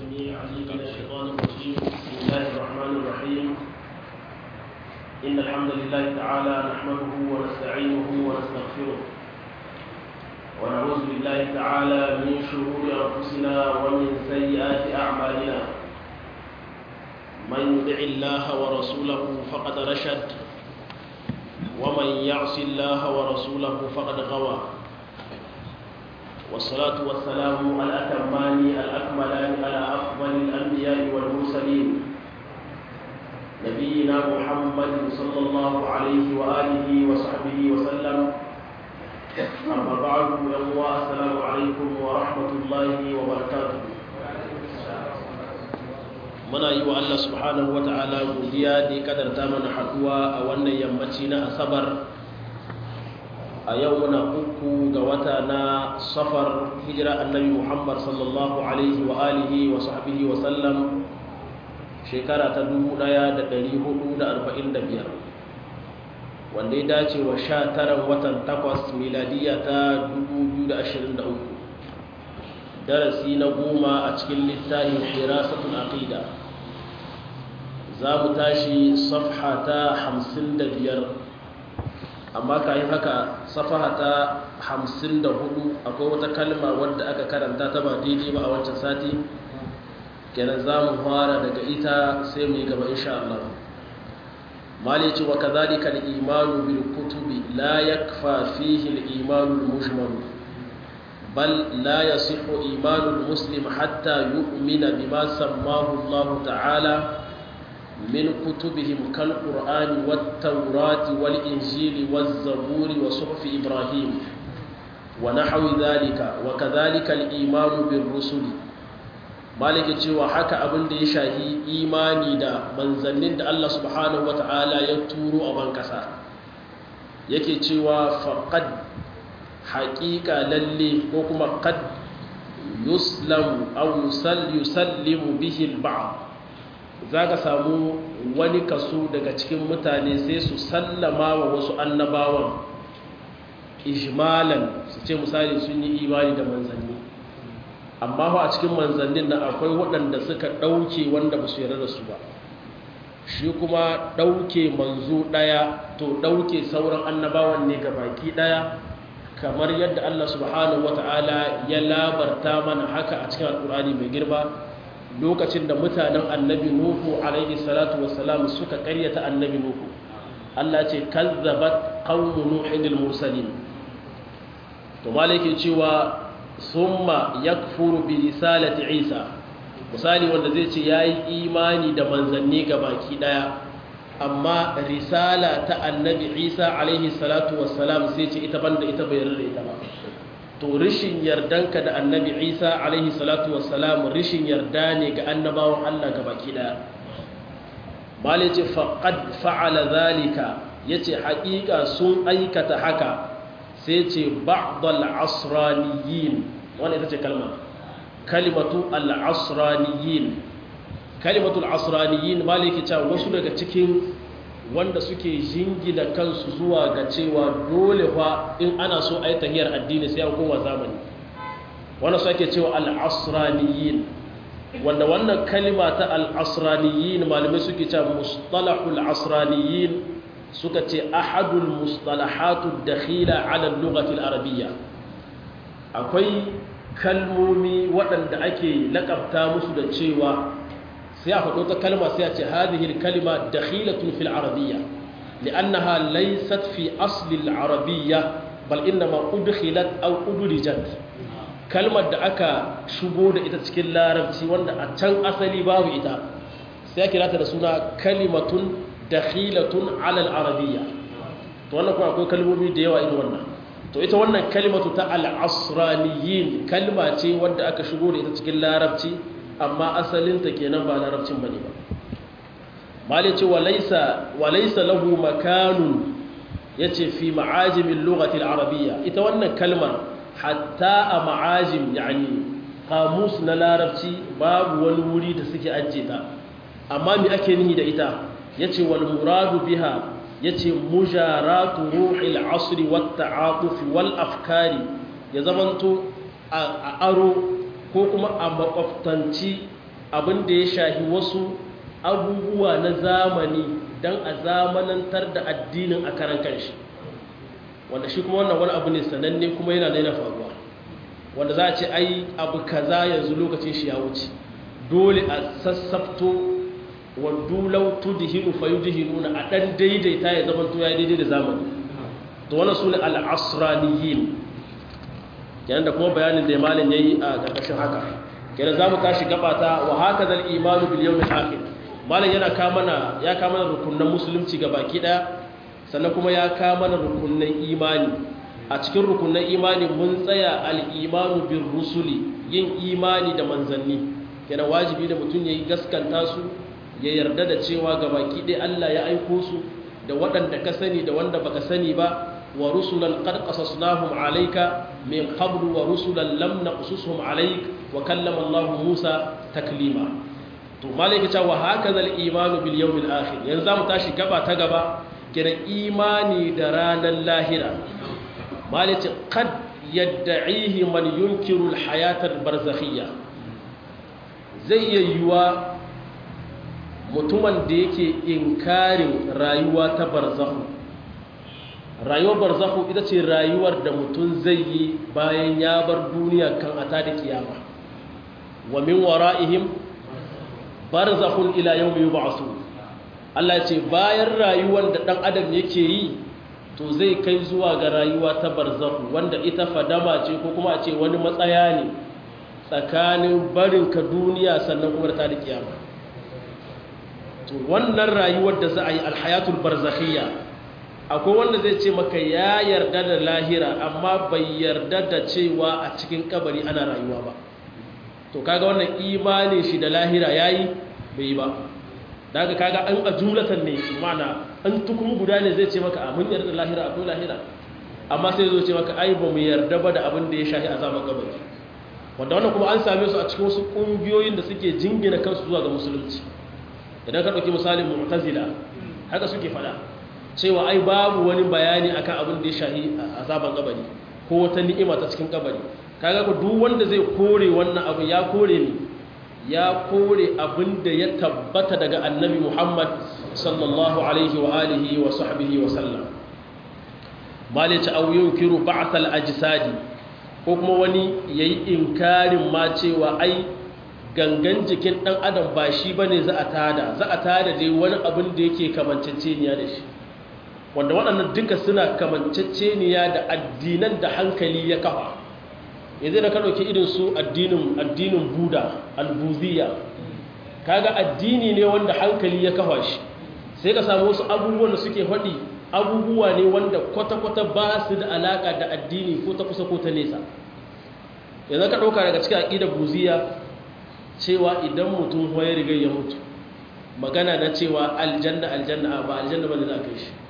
السميع العليم من الشيطان الرجيم بسم الله الرحمن الرحيم إن الحمد لله تعالى نحمده ونستعينه ونستغفره ونعوذ بالله تعالى من شرور أنفسنا ومن سيئات أعمالنا من يطع الله ورسوله فقد رشد ومن يعص الله ورسوله فقد غوى والصلاة والسلام الأتمان الأكملان على أفضل الأنبياء والمرسلين نبينا محمد صلى الله عليه وآله وصحبه وسلم أما بعد السلام عليكم ورحمة الله وبركاته muna yi wa Allah subhanahu wata'ala godiya da ya kadarta mana haduwa a wannan yammaci na asabar a yau muna uku ga wata na safar hijira annabi muhammad sallallahu alaihi wa alihi wa sahbihi wa sallam shekara ta 1445 wanda ya dace wa sha taran watan takwas miladiya ta 2023 darasi na goma a cikin littafin hirasatul aqida za mu tashi safha ta 55 amma kayan haka safaha ta hamsin da hudu akwai wata kalma wadda aka karanta ta ba daidai ba a wancan sati kenan za mu fara daga ita sai mu yi gaba insha Allah mali ce wa kadhalika al-imanu bil kutubi la yakfa fihi al-imanu al-mujmal bal la yasihu imanu al-muslim hatta yu'mina bima sammahu Allah ta'ala من كتبهم كالقرآن والتوراة والإنجيل والزبور وصحف إبراهيم ونحو ذلك وكذلك الإيمان بالرسل مالك cewa haka abin da ya shahi imani da manzannin da Allah subhanahu wata'ala ya turo a bankasa yake cewa faqad haqiqa lalle ko kuma qad yuslamu aw yusallimu bihi al-ba'd za ka samu wani kaso daga cikin mutane sai su sallama wa wasu annabawan ijmalan su ce misali sun yi imani da manzanni amma a cikin manzannin nan akwai waɗanda suka ɗauke wanda ba su yarda da su ba shi kuma ɗauke manzo ɗaya to ɗauke sauran annabawan ne ga baki ɗaya kamar yadda Allah subhanahu wata'ala ya labarta mana haka a cikin alƙur'ani mai girma lokacin da mutanen annabi nuhu alaihi salatu wassalam suka karyata annabi nuhu Allah ce kazzabat qaumu nuhin al-mursalin to malike cewa summa yakfuru bi risalati isa misali wanda zai ce yayi imani da manzanni baki daya amma risala ta annabi isa alaihi salatu wassalam sai ce ita banda ita bai rarra ita ba to rishin yardanka da annabi isa alaihi salatu wassalam rishin yarda ne ga annabawan allah ga baki daya bale ce faqad fa'ala zalika yace haƙiƙa sun aikata haka sai ce ba'dal asraniyin wannan ita ce kalma kalimatu al-asraniyin kalimatu al-asraniyin maliki cewa wasu daga cikin wanda suke jingina kansu zuwa ga cewa dole fa in ana so a yi tahiyar addini sai an koma zamani wanda su ake cewa al'asraniyin wanda wannan kalima ta al'asraniyin malamai suke cewa mustalahul asraniyin suka ce ahadul mustalahatu dakhila ala lugatil arabiyya akwai kalmomi waɗanda ake lakabta musu da cewa sai a faɗo ta kalma sai a ce hadihil kalima dakhilatun fil arabiyya li'annaha laysat fi asli al-arabiyya bal innama udkhilat aw udrijat kalmar da aka shigo da ita cikin larabci wanda a can asali babu ita sai kira ta da suna kalimatun dakhilatun ala al-arabiyya to wannan kuma akwai kalmomi da yawa irin wannan to ita wannan kalimatu ta al-asraniyin kalma ce wanda aka shigo da ita cikin larabci amma asalinta kenan ba larabcin bane ba malai ce walaysa walaysa lahu makanun yace fi ma'ajimin lughati al-arabiyya ita wannan kalmar hatta a ma'ajim yani qamus na larabci babu wani wuri da suke ajje ta amma me ake nihi da ita yace wal muradu biha yace mujaratu ruhil asri wat ta'atuf wal afkari ya zamanto a aro ko kuma a makwabtanci abin da ya shahi wasu abubuwa na zamani don a zamanantar da addinin a karan kanshi wanda shi kuma wannan wani abu ne sananne kuma yana daina faruwa wanda za a ce ai abu kaza yanzu lokacin shi ya wuce dole a sassafto wa dulau tudhinu fayudhinuna a dan daidaita ya zama to ya daidai da zamani to wannan sune al-asraniyin kenan da kuma bayanin da malin yayi a karkashin haka kenan zamu tashi gabata wa hakaza al-imanu bil yawm al-akhir malin yana ka mana ya ka mana rukunin musulunci baki daya sannan kuma ya ka mana rukunin imani a cikin rukunin imani mun tsaya al-imanu bir rusuli yin imani da manzanni kenan wajibi da mutum yayi gaskanta su ya yarda da cewa ga baki ɗaya Allah ya aiko su da waɗanda ka sani da wanda baka sani ba wa rusulan qad qasasnahum alayka min qablu wa rusulan lam naqsushum alayk wa kallama Allah Musa taklima to malaka ta wa hakaza al-iman bil yawm al-akhir yanzu zamu tashi gaba ta gaba kira imani da ranar lahira malaka qad yad'ihi man yunkiru al-hayata al-barzakhiyya zai iya yiwa mutumin da yake inkarin rayuwa ta barzahu rayuwar barzahu ita ce rayuwar da mutum zai yi bayan ya bar duniya kan ata da kiyama wa min wara'ihim barzakhun ila yawmi yub'asu Allah ce bayan rayuwar da dan adam yake yi to zai kai zuwa ga rayuwa ta barzahu wanda ita fadama ce ko kuma a ce wani matsaya ne tsakanin barinka duniya sannan kuma ta da kiyama to wannan rayuwar da za a yi alhayatul barzakhiyya akwai wanda zai ce maka ya yarda da lahira amma bai yarda da cewa a cikin kabari ana rayuwa ba to kaga wannan imani shi da lahira yayi bai yi ba daga kaga an a jumlatan ne mana an tukun guda ne zai ce maka a mun yarda da lahira akwai lahira amma sai zo ce maka ai ba mu yarda ba da abin da ya shafi azaban kabari wanda wannan kuma an same su a cikin wasu kungiyoyin da suke jingina kansu zuwa ga musulunci idan ka ɗauki misalin mu'tazila haka suke faɗa cewa ai babu wani bayani akan abin da ya shahi azaban kabari ko wata ni'ima ta cikin kabari kaga ko duk wanda zai kore wannan abu ya kore ni ya kore abin da ya tabbata daga annabi Muhammad sallallahu alaihi wa alihi wa sahbihi wa sallam malice aw yunkiru ba'th al-ajsadi ko kuma wani yayi inkarin ma cewa ai gangan jikin ɗan adam ba shi ba ne za a tada za a tada dai wani abin da yake kamanceceniya da shi wanda waɗannan duka suna kamanceceniya da addinan da hankali ya kafa yanzu da ka ɗauki irin su addinin addinin buda albuziya kaga addini ne wanda hankali ya kafa shi sai ka samu wasu abubuwan da suke faɗi abubuwa ne wanda kwata-kwata ba su da alaƙa da addini ko ta kusa ko ta nesa yanzu ka ɗauka daga cikin aƙidar buziya cewa idan mutum ya riga ya mutu magana na cewa aljanna aljanna ba aljanna ba ne za a kai shi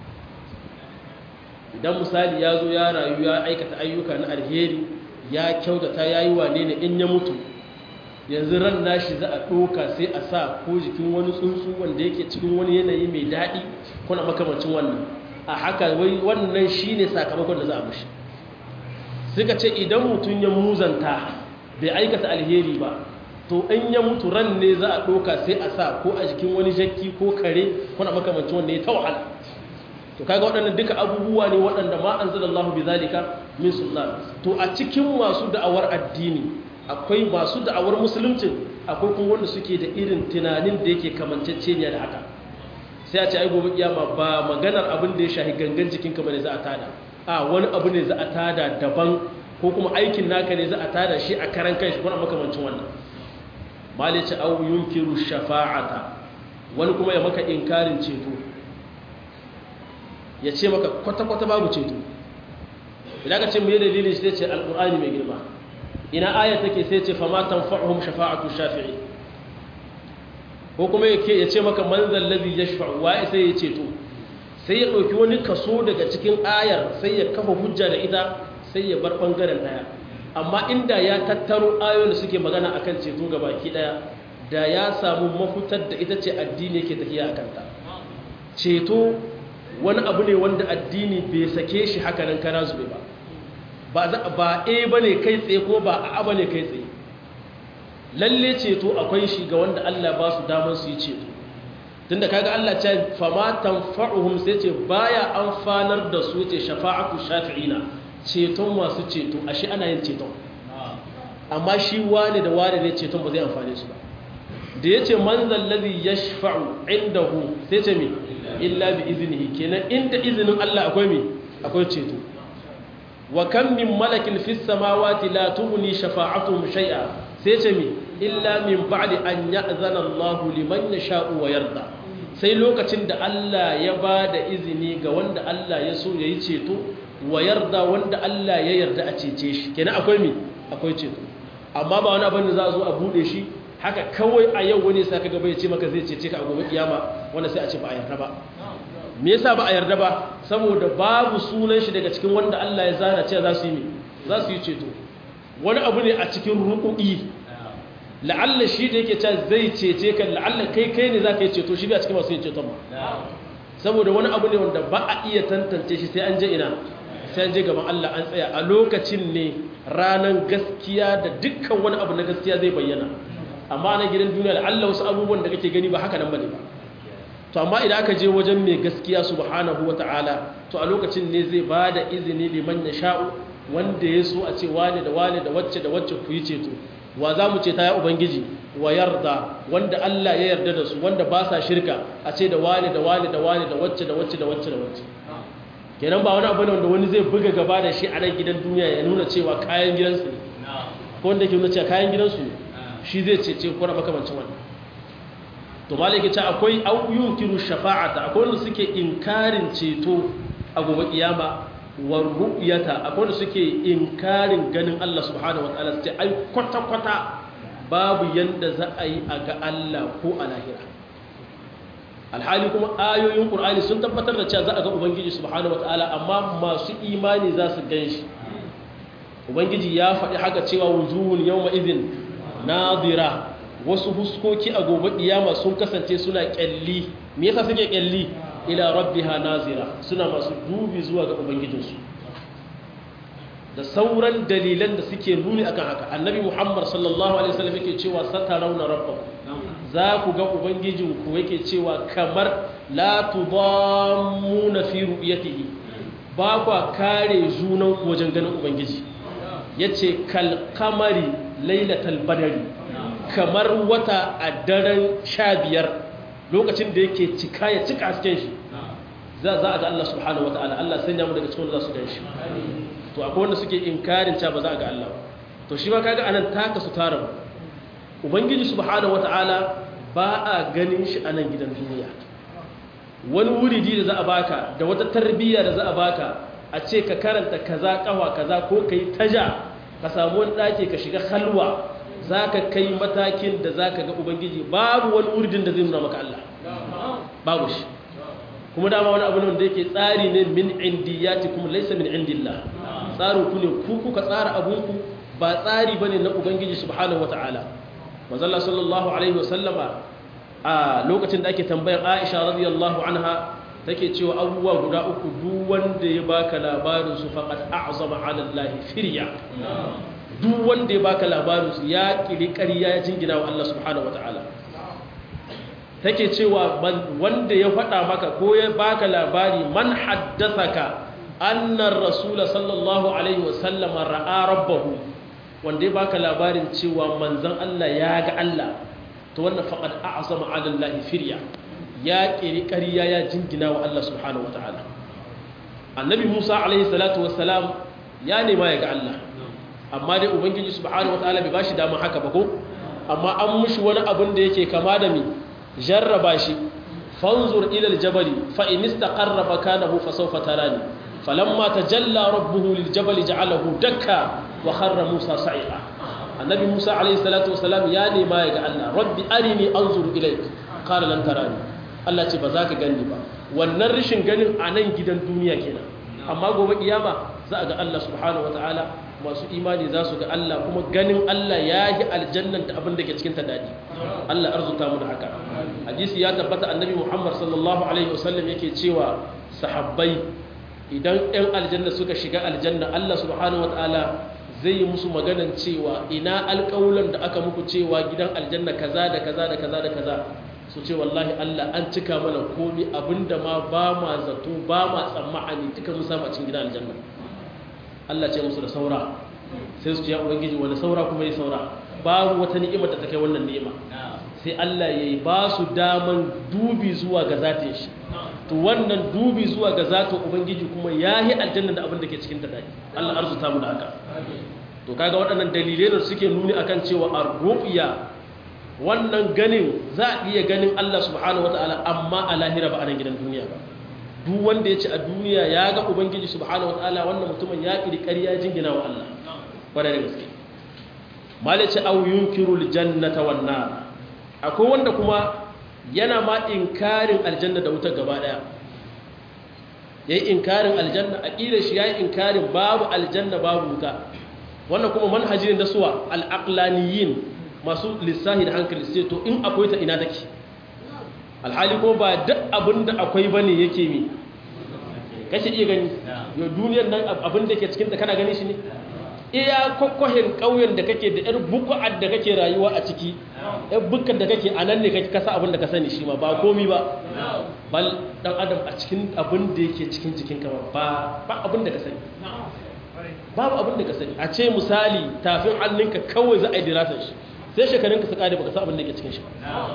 idan misali ya zo ya rayu ya aikata ayyuka na alheri ya kyautata ya yi wane ne in ya mutu yanzu ran nashi za a ɗoka sai a sa ko jikin wani tsuntsu wanda yake cikin wani yanayi mai daɗi kuna makamancin wannan a haka wai wannan shi ne sakamakon da za a mushi suka ce idan mutum ya muzanta bai aikata alheri ba to in ya mutu ran ne za a ɗoka sai a sa ko a jikin wani jakki ko kare kuna makamancin wanda ya ta wahala to kaga waɗannan duka abubuwa ne waɗanda ma an zala Allah bi zalika min sultan to a cikin masu da'awar addini akwai masu da'awar musulunci akwai kuma wanda suke da irin tunanin da yake kamanceceniya da haka sai a ce ai gobe kiyama ba maganar abin da ya shahi gangan jikin ka bane za a tada a wani abu ne za a tada daban ko kuma aikin naka ne za a tada shi a karan kai shi kuma makamancin wannan malice au yunkiru shafa'ata wani kuma ya maka inkarin ceto ya ce maka kwata-kwata babu ceto idan ka ce mu yi dalilin shi ce al'ur'ani mai girma ina ayat take sai ce fama tanfa'uhum shafa'atu shafi'i ko kuma ya ce maka manzal ladhi yashfa'u wa sai ya ceto sai ya ɗauki wani kaso daga cikin ayar sai ya kafa hujja da ita sai ya bar ɓangaren ɗaya amma inda ya tattaro ayoyin da suke magana akan ceto ga baki ɗaya da ya samu mafitar da ita ce addini yake tafiya a kanta ceto wani abu ne wanda addini bai sake shi haka nan kana zube ba ba a ba ne kai tsaye ko ba a ba ne kai tsaye lalle ceto akwai shi ga wanda Allah ba su damar su yi ceto tunda kaga Allah ce fama tanfa'uhum sai ce baya amfanar da su ce shafa'atu shafi'ina ceton masu ceto ashe ana yin ceton amma shi wane da wane ne ceton ba zai amfane su ba da yace man zallazi yashfa'u indahu sai ce me illa bi iznihi kenan inda izinin Allah akwai me akwai ceto wa kam min malakin fis samawati la tughni shafa'atuhum shay'a sai ce me illa min ba'di an ya'zana Allahu liman yasha'u wa yarda sai lokacin da Allah ya ba da izini ga wanda Allah ya so yayi ceto wa yarda wanda Allah ya yarda a cece shi kenan akwai me akwai ceto amma ba wani abin da za a zo a bude shi haka kawai a yau wani sai kaga bai ce maka zai cece ka a gobe kiyama wanda sai a ce ba a yarda ba me yasa ba a yarda ba saboda babu sunan shi daga cikin wanda Allah ya zana cewa za su yi za su yi ceto wani abu ne a cikin ruku'i la'alla shi da yake cewa zai cece ka la'alla kai kai ne za ka yi ceto shi ba cikin masu yin ceton ba saboda wani abu ne wanda ba a iya tantance shi sai an je ina sai an je gaban Allah an tsaya a lokacin ne ranar gaskiya da dukkan wani abu na gaskiya zai bayyana amma na gidan duniya la'alla wasu abubuwan da kake gani ba haka nan bane ba to amma idan aka je wajen mai gaskiya subhanahu wata'ala to a lokacin ne zai ba da izini liman ya sha'u wanda ya so a ce wane da wane da wacce da wacce ku yi ceto wa za mu ce ta ya ubangiji wa yarda wanda Allah ya yarda da su wanda ba sa shirka a ce da wane da wane da wane da wacce da wacce da wacce da wacce kenan ba wani abu ne wanda wani zai buga gaba da shi a nan gidan duniya ya nuna cewa kayan gidansu ne ko wanda ke nuna cewa kayan gidansu ne shi zai cece ko na makamancin wannan to malaki ce akwai auyukiru shafa'ata akwai wanda suke inkarin ceto a gobe kiyama war ru'yata akwai wanda suke inkarin ganin Allah subhanahu wataala su ce ai kwata kwata babu yanda za a yi a ga Allah ko a lahira alhali kuma ayoyin qur'ani sun tabbatar da cewa za a ga ubangiji subhanahu wataala amma masu imani za su gan shi ubangiji ya faɗi haka cewa wujuhun yawma idhin nadira wasu huskoki a gobe kiyama sun kasance suna kyalli me yasa suke kyalli ila rabbiha nazira suna masu dubi zuwa ga ubangijinsu da sauran dalilan da suke nuni akan haka annabi muhammad sallallahu alaihi wasallam yake cewa satarawna rabbakum za ku ga ubangijinku yake cewa kamar la tudammuna fi ru'yatihi ba kwa kare junan wajen ganin ubangiji yace kal kamari lailatal badri kamar wata a daren sha biyar lokacin da yake cika ya cika hasken shi za a ga Allah subhanahu wata'ala Allah sanya mu daga cikin da za su gan shi to akwai wanda suke inkarin ca ba za a ga Allah to shi ma kaga anan taka su tara ubangiji subhanahu wata'ala ba a ganin shi a nan gidan duniya wani wuridi da za a baka da wata tarbiyya da za a baka a ce ka karanta kaza kawa kaza ko kai taja ka samu wani ɗaki ka shiga halwa za ka kai matakin da za ka ga ubangiji babu wani wurdin da zai nuna maka Allah babu shi kuma dama wani abu ne wanda yake tsari ne min indiyati kuma laisa min indillah tsarin ku ne ku kuka tsara abunku ba tsari bane na ubangiji subhanahu wataala manzalla sallallahu alaihi wasallama a lokacin da ake tambayar Aisha radiyallahu anha take cewa abubuwa guda uku duk wanda ya baka labarin su faqad a'zama 'ala Allah firya duk wanda ya baka labarin su ya kiri ƙarya ya jingina wa Allah subhanahu wataala take cewa wanda ya faɗa maka ko ya baka labari man haddathaka anna ar-rasul sallallahu alaihi wasallam ra'a rabbahu wanda ya baka labarin cewa manzon Allah ya ga Allah to wannan faqad a'zama 'ala Allah firya ya kiri ƙarya ya jingina wa Allah subhanahu wataala annabi Musa alaihi salatu wassalam ya nema ya ga Allah amma dai ubangiji subhanahu wataala bai bashi dama haka ba ko amma an mushi wani abin da yake kama da mi jarraba shi fanzur ila aljabali fa in istaqarra makanahu fa sawfa tarani falamma tajalla rabbuhu liljabali ja'alahu dakka wa kharra musa sa'iqa annabi musa alayhi salatu wasalam ya nema ya ga Allah rabbi arini anzur ilayk qala lan tarani Allah ce ba za ka gani ba wannan rishin ganin a nan gidan duniya kenan amma gobe kiyama za a ga Allah subhanahu wataala masu imani za su ga Allah kuma ganin Allah ya yi aljannan da abin da ke cikin ta daɗi Allah arzuta mu da haka hadisi ya tabbata annabi Muhammad sallallahu alaihi wasallam yake cewa sahabbai idan ɗan aljanna suka shiga aljanna Allah subhanahu wataala zai yi musu maganan cewa ina alƙawulan da aka muku cewa gidan aljanna kaza da kaza da kaza da kaza su ce wallahi Allah an cika mana komi abinda ma ba ma zato ba ma tsammani duka mun samu a cikin gidan aljanna Allah ce musu da saura sai su ce ya ubangiji wani saura kuma yi saura babu wata ni'imar da ta kai wannan ni'ima sai Allah ya yi ba su daman dubi zuwa ga zatin shi to wannan dubi zuwa ga zatin ubangiji kuma ya yi aljanna da abin da ke cikin ta dai Allah arzuta mu da haka to kaga waɗannan dalilai da suke nuni akan cewa ar-ru'ya wannan ganin za a iya ganin Allah subhanahu wataala amma a lahira ba a nan gidan duniya ba duk wanda ya ce a duniya ya ga ubangiji subhanahu wataala wannan mutumin ya kiri ƙarya jingina wa Allah ƙwarai da gaske malice au yunkiru aljannata wan nar akwai wanda kuma yana ma inkarin aljanna da wuta gaba daya yayi inkarin aljanna aqida shi yayi inkarin babu aljanna babu wuta wannan kuma manhaji ne da suwa al-aqlaniyin masu lissahi da hankali sai to in akwai ta ina take alhali ko ba duk abinda akwai bane yake mi kace iya gani yo duniyar nan abin da ke cikin ta kana gani shi ne iya kwakwahin ƙauyen da kake da 'yar buku'ar da kake rayuwa a ciki 'yar bukkan da kake a nan ne kake kasa abin da ka sani shi ma ba komi ba bal dan adam a cikin abin da yake cikin jikin kama ba ba abin da ka sani babu abin da ka sani a ce misali tafin hannunka kawai za a yi dirasar shi sai shekarunka su kare baka sa abin da yake cikin shi ba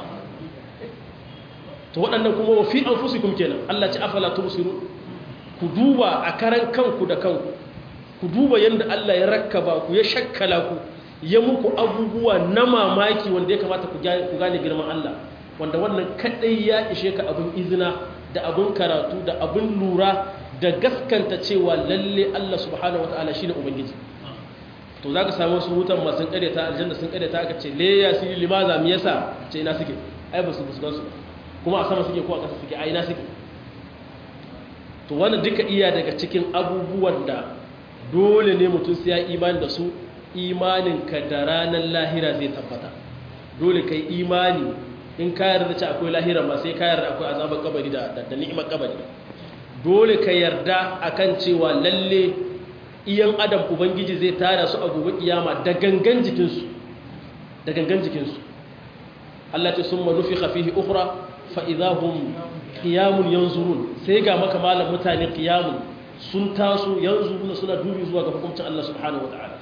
to waɗannan kuma wa fi anfusikum kenan Allah ce afala tubsiru ku duba a karan kanku da kanku ku duba yadda Allah ya rakkaba ku ya shakkala ku ya muku abubuwa na mamaki wanda ya kamata ku gane girman Allah wanda wannan kadai ya ishe ka abin izina da abin karatu da abin lura da gaskanta cewa lalle Allah subhanahu wataala shine ubangiji to zaka samu su hutan masu kareta aljanna sun kareta aka ce le ya sili limaza me yasa ce ina suke ai ba su busgan su kuma a sama suke ko a ƙasa suke ai ina suke to wannan duka iya daga cikin abubuwan da dole ne mutum sai ya imani da su imaninka da ranar lahira zai tabbata dole kai imani in ka yarda ce akwai lahira ma sai ka yarda akwai azabar kabari da da ni'imar kabari dole ka yarda akan cewa lalle iyan adam ubangiji zai tara su a gobe kiyama da gangan jikinsu da gangan jikinsu Allah ce summa nufikha fihi ukhra fa idahum qiyamun yanzurun sai ga maka malam mutane qiyamun sun taso yanzu suna dubi zuwa ga hukuncin Allah subhanahu wa ta'ala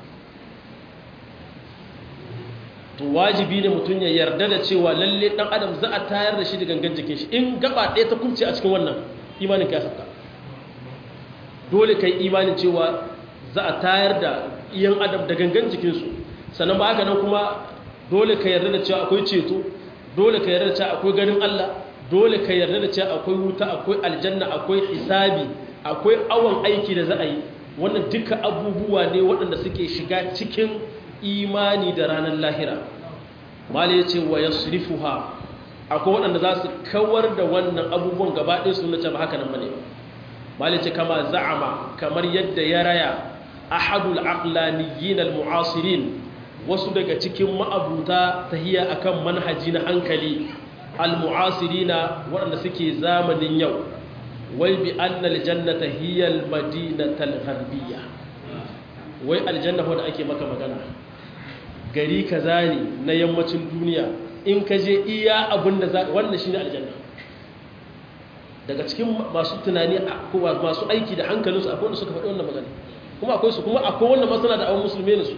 to wajibi ne mutum ya yarda da cewa lalle dan adam za a tayar da shi da gangan jikin shi in gaba ɗaya ta kumce a cikin wannan imanin ka saka dole kai imanin cewa za a tayar da iyan adam da gangan jikinsu sannan ba haka nan kuma dole ka yarda da cewa akwai ceto dole ka yarda da cewa akwai ganin Allah dole ka yarda da cewa akwai wuta akwai aljanna akwai hisabi akwai awon aiki da za a yi wannan duka abubuwa ne waɗanda suke shiga cikin imani da ranar lahira mali ya ce wa ya surifuha akwai waɗanda za su kawar da wannan abubuwan gaba ɗaya sun nace ba haka nan bane mali ce kama za'ama kamar yadda ya raya ahadul aqlaniyin almu'asirin wasu daga cikin ma'abuta tahiya akan manhaji na hankali almu'asirina waɗanda suke zamanin yau wai bi annal jannata hiya almadinatal gharbiyya wai aljanna wanda ake maka magana gari kaza ne na yammacin duniya in ka je iya abinda za wannan shine aljanna daga cikin masu tunani masu aiki da hankalinsu akwai wanda suka faɗi wannan magana kuma akwai su kuma akwai wanda masana da awon musulmi ne su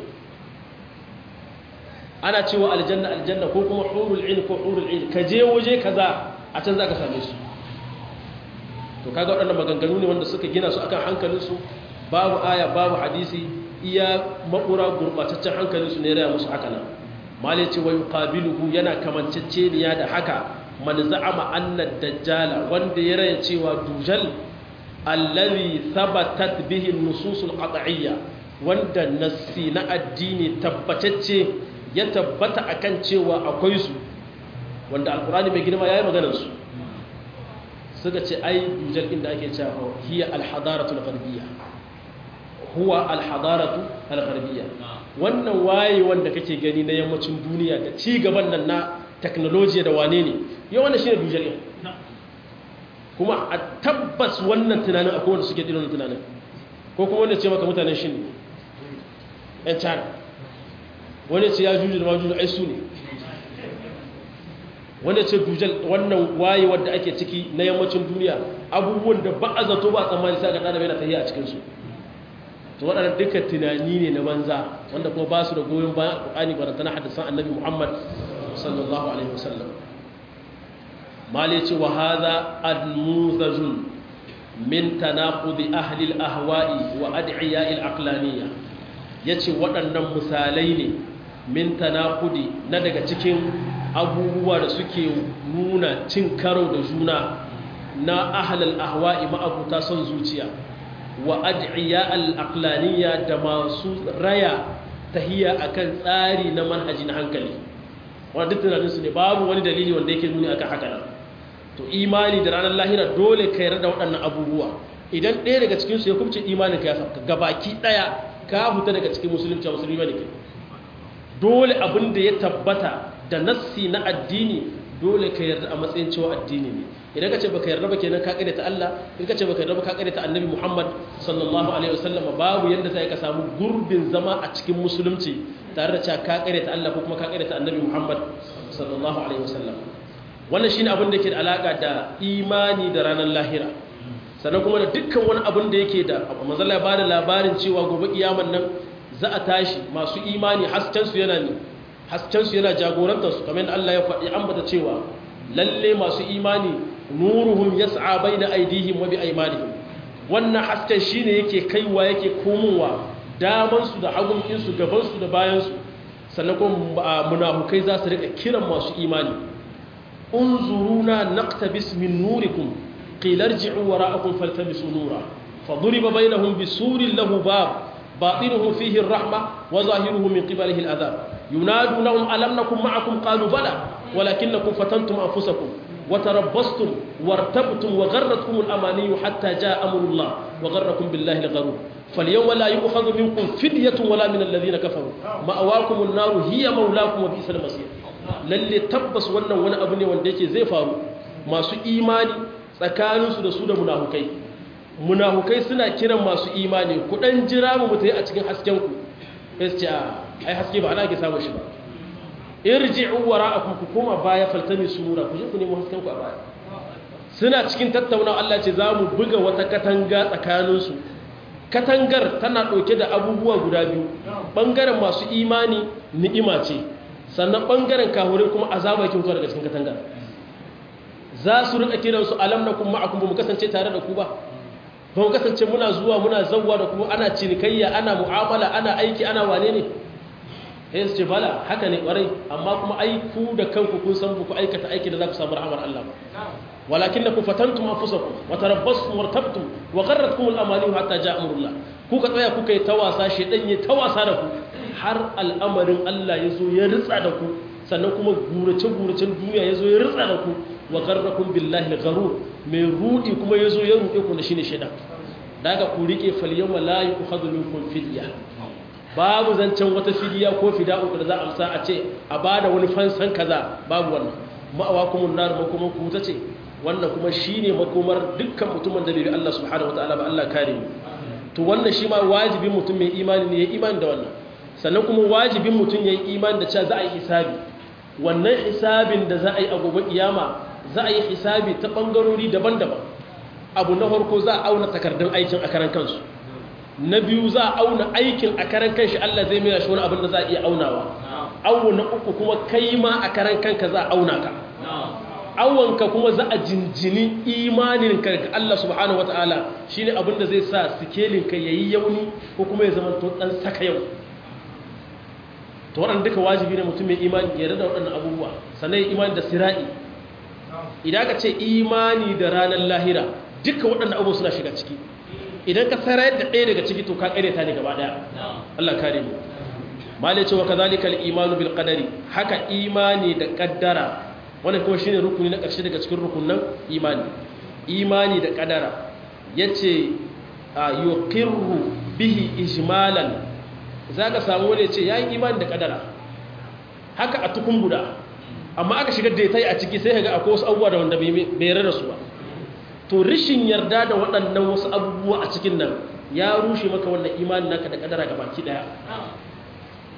ana cewa aljanna aljanna ko kuma hurul ain ko hurul ain ka je waje kaza a can zaka same su to kaga waɗannan maganganu ne wanda suka gina su akan hankalinsu babu aya babu hadisi iya makura gurbataccen hankalinsu ne raya musu haka nan mali ce wa yuqabiluhu yana kamanceceniya da haka man za'ama anna dajjala wanda ya raya cewa dujal allazi thabatat bihi an-nusus al-qat'iyya wanda nassi na addini tabbatacce ya tabbata akan cewa akwai su wanda alqur'ani mai girma yayi maganar su suka ce ai dujal inda ake cewa hiya al-hadaratu al-gharbiyya huwa al-hadaratu al-gharbiyya wannan waye wanda kake gani na yammacin duniya da ci gaban nan na technology da wane ne yau wannan shine dujal din kuma a tabbas wannan tunanin akwai wanda suke dinon tunanin ko kuma wanda ce maka mutanen shi ne 'yan china wani ce ya juju da majuju ai su ne wani ce dujal wannan waye wadda ake ciki na yammacin duniya abubuwan da ba a zato ba tsammani sa ga ɗan yana tafiya a cikinsu to waɗanda duka tunani ne na banza wanda kuma ba su da goyon bayan alƙur'ani ba da tana hadisan annabi muhammad sallallahu alaihi wasallam mali ce wa hadha admuzajun min tanaqudi ahli al-ahwa'i wa ad'iya al-aqlaniyya yace waɗannan misalai ne min tanaqudi na daga cikin abubuwa da suke nuna cin karo da juna na ahli al-ahwa'i ma'abuta son zuciya wa ad'iya al-aqlaniyya da masu raya tahiya akan tsari na manhaji na hankali wanda duk tunaninsu ne babu wani dalili wanda yake nuni akan haka nan to imani da ranar lahira dole ka yarda da waɗannan abubuwa idan ɗaya daga cikinsu ya kubce imanin ka ya sauka gabaki ɗaya ka fita daga cikin musulunci a musulmi ne kai dole abin da ya tabbata da nassi na addini dole ka yarda a matsayin cewa addini ne idan ka ce baka yarda ba kenan ka ta Allah in ka ce baka yarda ba ka ta Annabi Muhammad sallallahu alaihi wasallam babu yanda sai ka samu gurbin zama a cikin musulunci tare da cewa ka ta Allah ko kuma ka ta Annabi Muhammad sallallahu alaihi wasallam wannan shine abin da yake da alaka da imani da ranar lahira sannan kuma da dukkan wani abin da yake da manzon ya bada labarin cewa gobe kiyaman nan za a tashi masu imani hasken su yana ne hasken su yana jagorantar su kamar Allah ya faɗi ambata cewa lalle masu imani nuruhum yas'a baina aydihim wa bi aymanihim wannan hasken shine yake kaiwa yake komowa daman su da hagun su gaban su da bayan su sannan kuma munafukai za su rika kiran masu imani unzuruna naqtabis min nurikum qila irji'u wara'akum faltamisu nura faduriba bainahum bisurin lahu bab batinuhu fihi ar-rahma wa zahiruhu min qibalihi al-adhab yunadunahum alam nakum ma'akum qalu bala ولكنكم فتنتم أنفسكم وتربصتم وارتبتم وغرتكم الأماني حتى جاء أمر الله وغركم بالله الغرور فاليوم لا يؤخذ منكم فدية ولا من الذين كفروا مأواكم النار هي مولاكم وبئس المصير lalle tabbas wannan wani abu ne wanda yake zai faru masu imani tsakaninsu da su da munafukai munafukai suna kiran masu imani ku dan jira mu mutai a cikin hasken ku sai ce ai haske ba ana ke samu shi ba irji'u wara'akum ku koma baya faltami sunura ku je ku nemo hasken ku a baya suna cikin tattaunawa Allah ce zamu buga wata katanga tsakanin su katangar tana dauke da abubuwa guda biyu bangaren masu imani ni'ima ce sannan bangaren kahure kuma azaba yake fitowa daga cikin katangar za su rika kiran su alam nakum ma'akum mu kasance tare da ku ba ba mu kasance muna zuwa muna zawwa da ku ana cinikayya ana mu'amala ana aiki ana wane ne sai su ce bala haka ne kwarai amma kuma ai ku da kanku kun san ku aikata aiki da za ku samu rahmar Allah ba walakin na ku fatantum anfusakum wa tarabbastum wartabtum wa gharratkum al-amani hatta ja'a amrullah ku ka tsaya kuka yi tawasa shedan ya tawasa da ku har al'amarin Allah ya zo ya ritsa da ku sannan kuma gurace guracen duniya ya zo ya ritsa da ku wa gharrakum billahi al-gharur mai rudi kuma ya zo ya rude ku da shine shedan daga ku rike fal yawma la yu'khadhu minkum fidya babu zancen wata fidiya ko fida'u da za a amsa a ce a bada wani fansan kaza babu wannan ma'awa kuma nar makomar ku ta ce wannan kuma shine makomar dukkan mutumin da bai bi Allah subhanahu wataala ba Allah kare mu to wannan shi ma wajibin mutum mai imani ne ya imani da wannan sannan kuma wajibin mutum ya yi imani da cewa za a yi hisabi wannan hisabin da za a yi a gobe kiyama za a yi hisabi ta bangarori daban-daban abu na farko za a auna takardun aikin a karan kansu na biyu za a auna aikin a karan kanshi Allah zai mai shi wani abin da za a iya aunawa awo na uku kuma kai ma a karan kanka za a auna ka awonka kuma za a jinjini imanin ka ga Allah subhanahu wataala shine abin da zai sa sikelin ka yayi yauni ko kuma ya zama to dan saka yau to waɗanda duka wajibi ne mutum mai imani ya rada waɗannan abubuwa sannan imani da sira'i idan ka ce imani da ranar lahira duka waɗannan abubuwa suna shiga ciki idan ka sarayar da ɗaya daga ciki to ka ƙare ta ne gaba ɗaya Allah kare mu malai cewa kazalikal imanu bil qadari haka imani da kaddara wannan kuma shine rukuni na ƙarshe daga cikin rukunan imani imani da kaddara yace yuqirru bihi ijmalan zaka samu wani yace yayi imani da kaddara haka a tukun guda amma aka shigar da ta yi a ciki sai ga akwai wasu abubuwa da wanda bai yarda su ba to rishin yarda da waɗannan wasu abubuwa a cikin nan ya rushe maka wannan imanin naka da kadara baki daya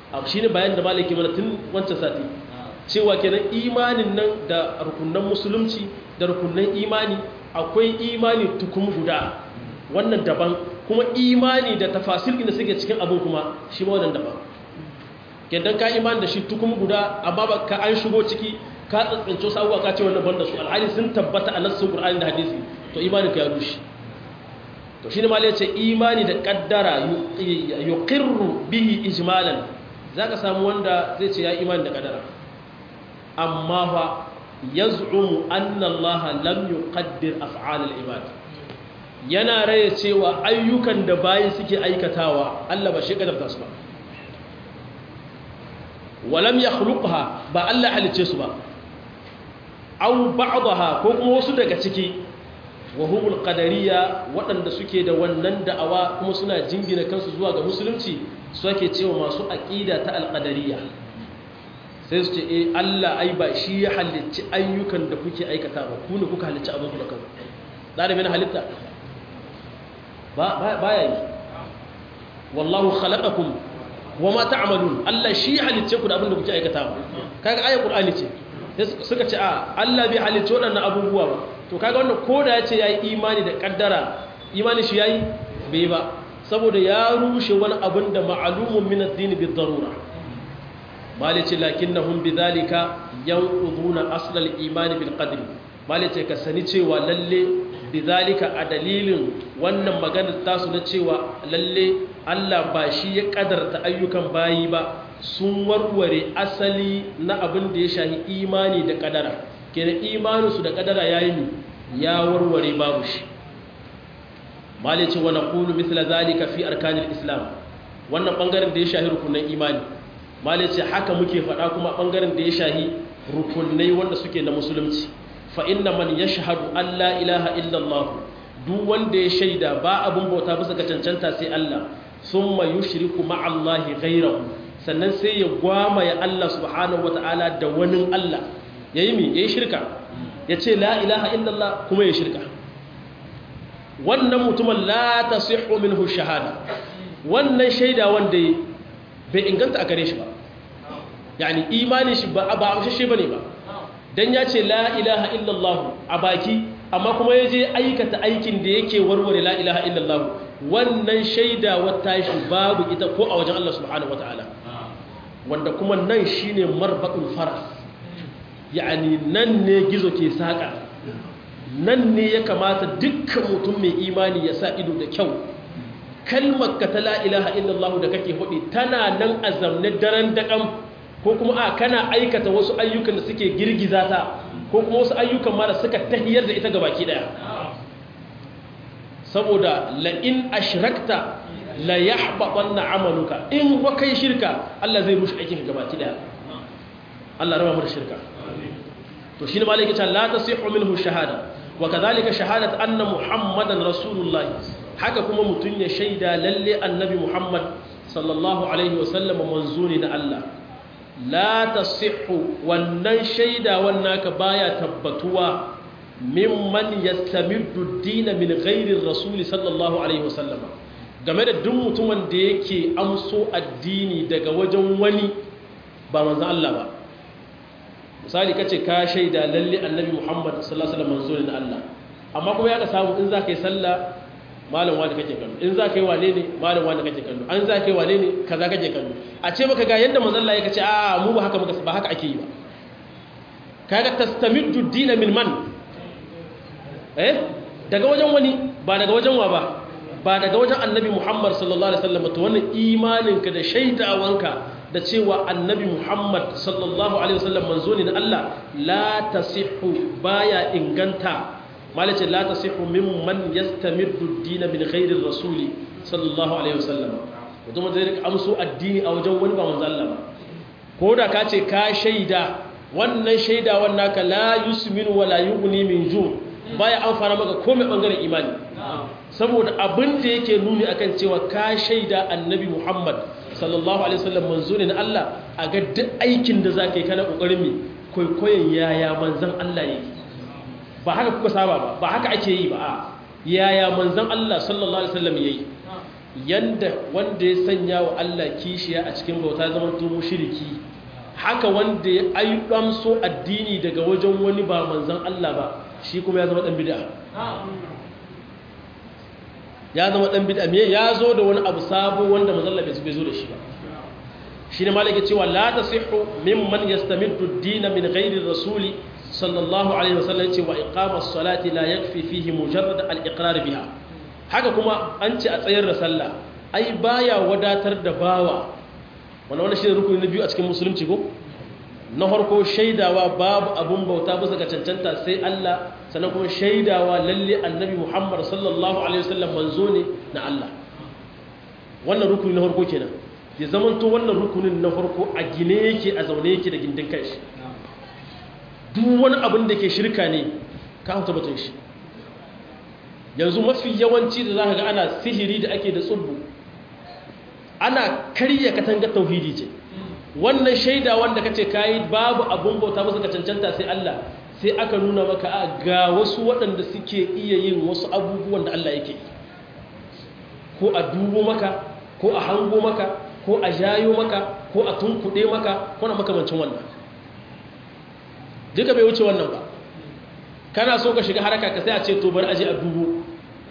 shi ne bayan da malaki mana tun wancan sati cewa kenan imanin nan da rukunan musulunci da rukunan imani akwai imani tukum guda wannan daban kuma imani da tafasil da suke cikin abin kuma shi ma wannan daban kenan ka imani da shi tukum guda amma ba ka an shigo ciki ka tsantsanci wasu abubuwa ka ce wannan banda su alhali sun tabbata a nassin qur'ani da hadisi to imanin ka ya rushe to shine malai ce imani da kaddara yuqirru bihi ijmalan zaka samu wanda zai ce ya imani da kaddara amma fa yaz'umu anna Allah lam yuqaddir af'al al-ibad yana raye cewa ayyukan da bayi suke aikatawa Allah ba shi kaddarta su ba walam yakhluqha ba Allah halice su ba aw ba'daha ko kuma wasu daga ciki wa humul qadariyya waɗanda suke da wannan da'awa kuma suna jingina kansu zuwa ga musulunci su ake cewa masu aqida ta alqadariyya sai su ce eh Allah ai ba shi ya halicci ayyukan da kuke aikata ba ku ne kuka halicci abin da kanku da da halitta ba baya yi wallahu khalaqakum wama ta'malun Allah shi ya halicce ku da abin da kuke aikata kaga ayat qur'ani ce suka ce a Allah bai halicce waɗannan abubuwa ba to kaga wannan koda ya ce yayi imani da kaddara imani shi yayi bai ba saboda ya rushe wani abin da ma'lumun min ad-din bi darura malice lakinnahum bidhalika yanquduna asl al-iman bil qadri malice ka sani cewa lalle bidhalika a dalilin wannan maganar tasu na cewa lalle Allah ba shi ya kadarta ayyukan bayi ba sun warware asali na abin da ya shahi imani da kadara kenan imaninsu da kadara yayi ne ya warware babu shi malice wa naqulu mithla zalika fi arkanil islam wannan bangaren da ya shahi rukunin imani malice haka muke faɗa kuma bangaren da ya shahi rukunai wanda suke na musulunci fa inna man yashhadu an la ilaha illallah duk wanda ya shaida ba abun bauta bisa ga cancanta sai Allah thumma yushriku ma'allahi ghayrahu sannan sai ya gwama ya Allah subhanahu wata'ala da wani Allah yayi mi yayi shirka yace la ilaha illallah kuma ya shirka wannan mutumin la tasihhu minhu shahada wannan shaida wanda bai inganta a gare shi ba yani imanin shi ba ba amshe bane ba dan ya ce la ilaha illallah a baki amma kuma ya je aikata aikin da yake warware la ilaha illallah wannan shaida wata shi babu ita ko a wajen Allah subhanahu wataala wanda kuma nan shine marbaqul faras yani nan ne gizo ke saka nan ne ya kamata dukkan mutum mai imani ya sa ido da kyau kalmar ka ta la ilaha illallah da kake hudi tana nan a zamne daren daƙam ko kuma a kana aikata wasu ayyukan da suke girgiza ta ko kuma wasu ayyukan ma da suka tahiyar da ita gabaki daya saboda la'in ashrakta la yahbatanna amaluka in wa kai shirka Allah zai rushe aikin gabaki daya Allah raba mu da shirka to shine malaka ta la tasihu minhu shahada wa kadhalika shahadat anna muhammadan rasulullah haka kuma mutun ya shaida lalle annabi muhammad sallallahu alaihi wasallam manzuri na Allah la tasihhu wannan shaida wannan ka baya tabbatuwa mimman yastamiddu ad-din min ghairi ar-rasul sallallahu alaihi wasallam game da duk mutumin da yake amso addini daga wajen wani ba manzon Allah ba misali kace ka shaida lalle annabi Muhammad sallallahu alaihi wasallam manzo ne na Allah amma kuma ya ka samu in zaka yi sallah malam wani kake kallo in zaka yi wane ne malam wani kake kallo an zaka yi wane ne kaza kake kallo a ce maka ga yanda manzo Allah ya kace a mu ba haka muka ba haka ake yi ba kaga tastamiddu ad-din min man eh daga wajen wani ba daga wajen wa ba ba daga wajen annabi Muhammad sallallahu alaihi wasallam to wannan imaninka da shaidawanka da cewa annabi Muhammad sallallahu alaihi wasallam manzo ne na Allah la tasihhu baya inganta malace la tasihhu mimman yastamirdu ad-din min ghairi rasuli sallallahu alaihi wasallam mutum zai rika amso addini a wajen wani ba manzo Allah ba ko da ka ce ka shaida wannan shaida wannan ka la yusminu wala yughni min ju baya amfana maka komai bangaren imani saboda abin da yake nuni akan cewa ka shaida annabi Muhammad sallallahu alaihi wasallam manzo ne na Allah a ga duk aikin da zaka yi kana kokarin mi koyoyin yaya manzon Allah yake ba haka kuka saba ba ba haka ake yi ba a yaya manzon Allah sallallahu alaihi wasallam yayi yanda wanda ya sanya wa Allah kishiya a cikin bauta zaman to mushriki haka wanda ya ayyamso addini daga wajen wani ba manzon Allah ba shi kuma ya zama dan bid'a ya zama dan bid'a me ya zo da wani abu sabo wanda manzon Allah bai zo da shi ba shine malaka cewa la tasihhu mimman yastamiddu ad-din min ghairi rasuli sallallahu alaihi wasallam yace wa iqamas salati la yakfi fihi mujarrad al-iqrar biha haka kuma an ce a tsayar da sallah ai baya wadatar da bawa wannan wannan shine rukuni na biyu a cikin musulunci ko na farko shaidawa babu abun bauta bisa ga cancanta sai Allah sannan kuma shaidawa lalle annabi Muhammad sallallahu alaihi wasallam manzo ne na Allah wannan rukuni na farko kenan ya zamanto wannan rukunin na farko a gine yake a zaune yake da gindin kanshi duk wani abin da ke shirka ne ka hauta batun shi yanzu mafi yawanci da za ka ga ana sihiri da ake da tsubbu ana karya katangar tauhidi ce wannan shaida wanda kace kayi babu abun bauta ba ka cancanta sai Allah sai aka nuna maka a ga wasu waɗanda suke iya yin wasu abubuwan da Allah yake ko a dubo maka ko a hango maka ko a jayo maka ko a tunkuɗe maka ko na makamancin wannan duka bai wuce wannan ba kana so ka shiga haraka ka sai a ce to bari aje a dubo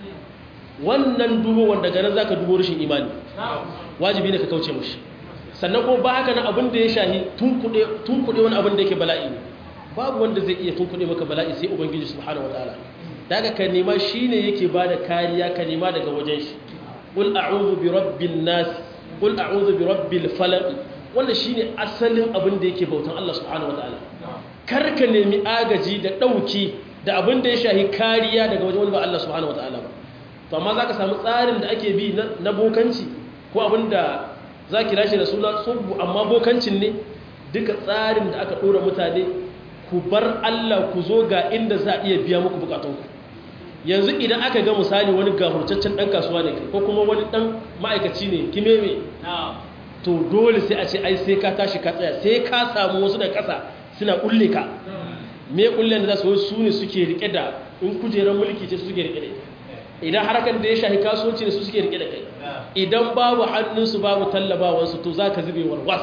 wannan dubo wanda ganin zaka dubo rashin imani wajibi ne ka kauce mushi sannan ko ba haka na abin da ya shahi tunkuɗe tunkuɗe wani abin da yake bala'i ne babu wanda zai iya tunkuɗe maka bala'i sai ubangiji subhanahu wataala daga ka nema shine yake bada kariya ka nema daga wajen shi qul a'udhu bi rabbin nas qul a'udhu bi rabbil falaq wannan shine asalin abin da yake bautan Allah subhanahu wataala kar ka nemi agaji da dauki da abin da ya shahi kariya daga wajen wani ba Allah subhanahu wataala ba to amma zaka samu tsarin da ake bi na bokanci ko abin da za ki lashe da suna tsubbu amma bokancin ne duka tsarin da aka ɗora mutane ku bar Allah ku zo ga inda za a iya biya muku bukatunku yanzu idan aka ga misali wani gafurcaccen ɗan kasuwa ne ko kuma wani ɗan ma'aikaci ne kimeme to dole sai a ce ai sai ka tashi ka tsaya sai ka samu wasu da ƙasa suna ƙulle ka me ƙullen da za su su ne suke riƙe da in kujerar mulki ce suke riƙe da idan harkar da ya shahi kasuwanci ne su suke riƙe da kai idan babu hannunsu babu tallabawansu to za ka zube warwas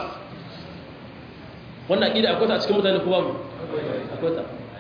wannan aƙida akwai ta a cikin mutane ko babu akwai ta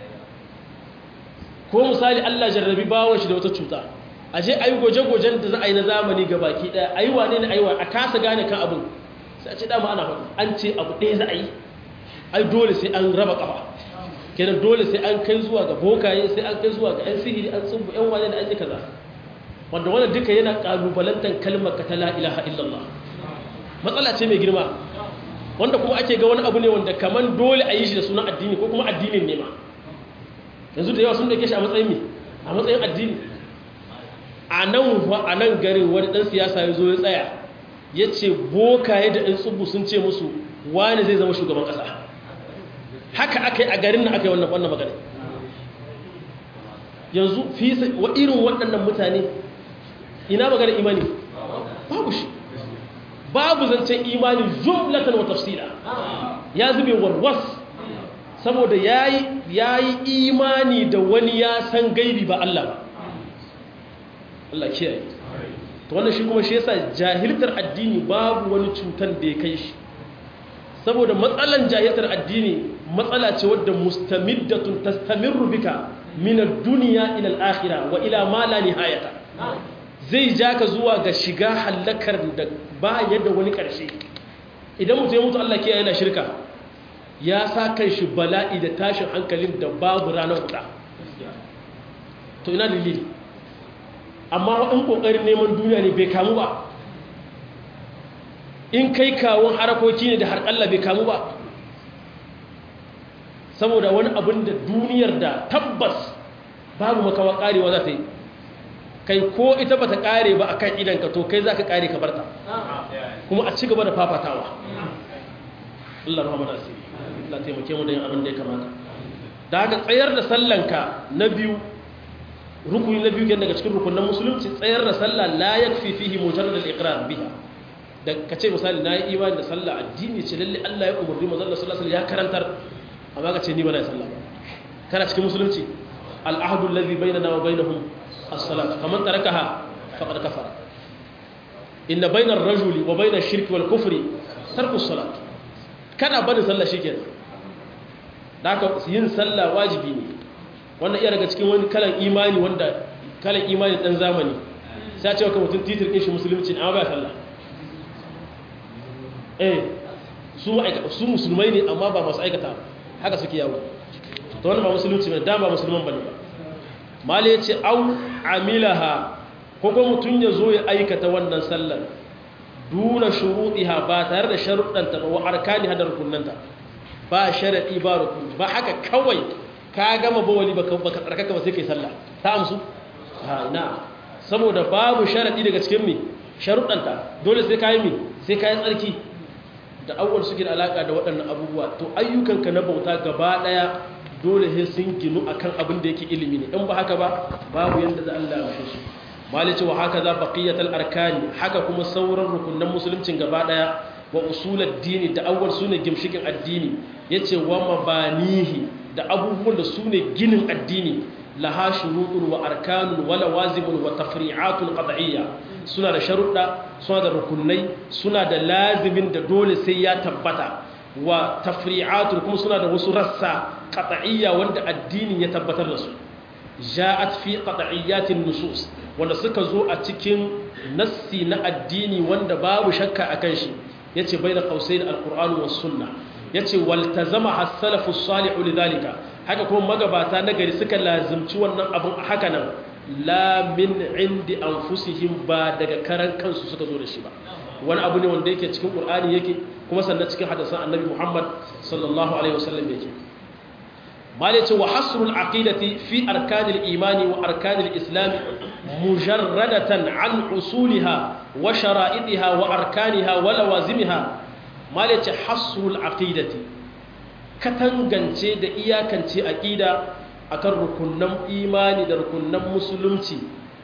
ko misali Allah jarrabi bawon shi da wata cuta a je a yi goje-gojen da za a yi na zamani ga baki ɗaya a yi wane ne a yi wa a kasa gane kan abin sai a ce dama ana faɗi an ce abu ɗaya za a yi ai dole sai an raba ƙafa kenan dole sai an kai zuwa ga bokaye sai an kai zuwa ga 'yan sihiri an tsubu 'yan wane da an yi kaza wanda wannan duka yana kalubalantar kalmar ka ta la ilaha illallah matsala ce mai girma wanda kuma ake ga wani abu ne wanda kaman dole a yi shi da sunan addini ko kuma addinin ne ma yanzu da yawa sun dauke shi a matsayin me a matsayin addini a nan a nan garin wani dan siyasa ya zo ya tsaya ya ce bokaye da ɗan tsubu sun ce musu wani zai zama shugaban ƙasa haka aka yi a garin na aka yi wannan wannan magana yanzu fi wa irin waɗannan mutane ina magana imani babu shi babu zancen imani jumlatan wa tafsila ya zube warwas saboda yayi yayi imani da wani ya san gaibi ba Allah ba Allah kiyaye to wannan shi kuma shi yasa jahiltar addini babu wani cutan da ya kai shi saboda matsalan jahiltar addini matsala ce wadda mustamiddatun tastamirru bika min ad-dunya ila al-akhirah wa ila ma la nihayata zai ja ka zuwa ga shiga halakar da ba yadda wani ƙarshe idan mutum ya mutu Allah ke yana shirka ya sa kan shi bala'i da tashin hankalin da babu ranar kuɗa to ina dalili amma in ƙoƙarin neman duniya ne bai kamu ba in kai kawon harakoki ne da har Allah bai kamu ba saboda wani abin da duniyar da tabbas babu makawa ƙarewa za ta yi kai ko ita bata kare ba akan idanka to kai zaka kare ka barta kuma a ci gaba da fafatawa Allah rahama asiri Allah taimake mu da yin abin da ya kamata da haka tsayar da sallanka na biyu rukuni na biyu kenan daga cikin rukunin musulunci tsayar da sallah la yakfi fihi mujarrad al-iqrar biha da kace misali nayi imani da sallah addini ce lalle Allah ya umurni manzon Allah sallallahu alaihi wasallam ya karantar amma kace ni ba na sallah ba kana cikin musulunci al-ahdu alladhi bainana wa bainahum as-salat faman tarakaha faqad kafara inna bainar rajuli wa bainar shirki wal kufri tarkus salat kana bada sallah shikenan da haka yin sallah wajibi ne wannan iya daga cikin wani kalan imani wanda kalan imani dan zamani sai ce ka mutum titir din shi musulunci amma ba sallah eh su su musulmai ne amma ba masu aikata haka suke yawo to wannan ba musulunci ne da ba musulman bane ba mali yace au amilaha ko ko mutun ya zo ya aikata wannan sallar duna shuruɗiha ba tare da sharuɗanta ba wa arkani hadar rukunanta ba sharaɗi ba rukun ba haka kawai ka gama bawali ba ka tsarkaka ba sai kai sallah ta amsu ha na saboda babu sharaɗi daga cikin mi sharuɗanta dole sai ka yi mi sai ka yi tsarki da awwal suke da alaka da waɗannan abubuwa to ayyukanka na bauta gaba ɗaya dole sai sun ginu akan abin da yake ilimi ne in ba haka ba babu yanda da Allah ya shi malice wa haka za baqiyatul arkani haka kuma sauran rukunan musuluncin gaba daya wa usulad dini da awwal sune gimshikin addini yace wa mabanihi da abubuwan da sune ginin addini laha shurutun wa arkanun wa lawazimun wa tafri'atun qad'iyya suna da sharuɗa suna da rukunai suna da lazimin da dole sai ya tabbata wa tafri'atun kuma suna da wasu rassa qad'iyya wanda addinin ya tabbatar da su ja'at fi qad'iyyatin nusus wanda suka zo a cikin nassi na addini wanda babu shakka akan shi yace bayna qausain alquran was sunna yace waltazama as-salafu salihu lidhalika haka kuma magabata na gari suka lazimci wannan abun haka nan la min indi anfusihim ba daga karan kansu suka zo da shi ba wani abu ne wanda yake cikin qur'ani yake kuma sannan cikin hadisan annabi muhammad sallallahu alaihi wasallam yake مالك وحصر العقيدة في أركان الإيمان وأركان الإسلام مجردة عن أصولها وشرائطها وأركانها ولوازمها مالك حصر العقيدة كتنغنتي دا إياكنتي أكيدة أكر ركنم إيماني دا ركنم مسلمتي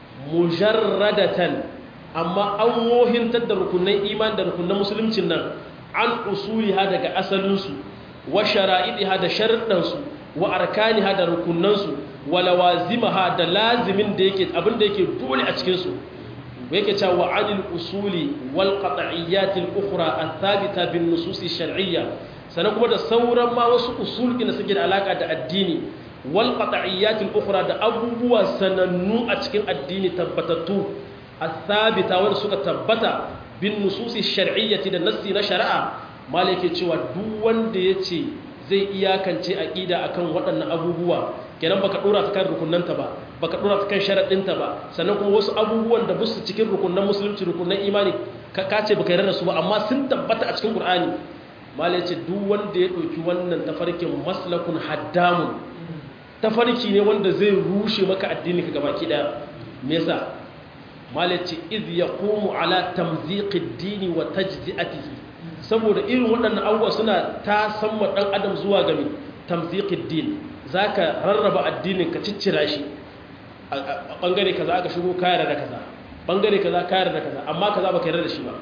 مجردة أما أموهن تد ركنم إيمان دا ركنم مسلمتي عن أصولها دا أسلنسو وشرائطها دا شرطنسو wa arkaniha da rukunansu wa lawazimaha da lazimin da yake abin da yake dole a cikin su yake cewa wa anil usuli wal qat'iyyat al ukhra al thabita bin nusus shar'iyya sanan kuma da sauran ma wasu usul da suke da alaka da addini wal qat'iyyat al ukhra da abubuwa sanannu a cikin addini tabbatattu al thabita wanda suka tabbata bin nusus shar'iyyati da nassi na shari'a malike cewa duk wanda yace zai iyakance aqida akan waɗannan abubuwa kenan baka dora ta kan rukunnanta ba baka dora ta kan sharadinta ba sannan kuma wasu abubuwan da busu cikin rukunnan musulunci rukunnan imani ka kace baka yarda su ba amma sun tabbata a cikin qur'ani mala yace duk wanda ya dauki wannan tafarkin maslakun haddamun tafarki ne wanda zai rushe maka addini ka gabaki daya me yasa mala yace iz yaqumu ala tamziqid dini wa tajzi'atihi saboda irin waɗannan abubuwa suna ta samma ɗan adam zuwa ga mai tamziƙin din za ka rarraba addinin ka ciccira shi a ɓangare kaza aka shigo kayar da kaza ɓangare kaza kayar da kaza amma kaza ba ka yarda da shi ba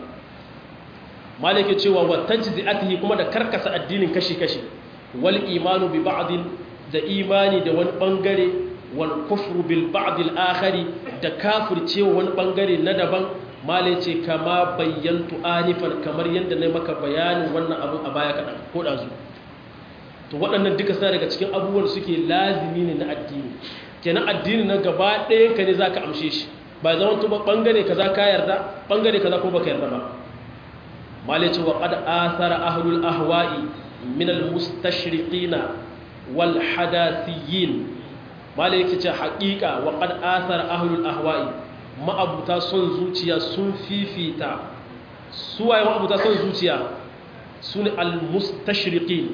malike cewa wattanci zi'atihi kuma da karkasa addinin kashi-kashi wal imanu bi ba'din da imani da wani ɓangare wal kufru bil ba'dil akhari da kafircewa wani ɓangare na daban malai ce kama bayyantu anifan kamar yadda na maka bayanin wannan abu a baya kaɗan ko ɗazu to waɗannan duka suna daga cikin abubuwan suke lazimi ne na addini kenan addini na gaba ɗayan ka ne za ka amshe shi ba zama tuba ɓangare ka za ka yarda ɓangare ka za ko baka yarda ba malai ce wa ƙad asara ahlul ahwa'i min al-mustashriqina wal hadathiyin malai yake ce haƙiƙa wa ƙad asara ahlul ahwa'i ma'abuta son zuciya sun fifita suwaye ma'abuta son zuciya su ne al-mustashriqin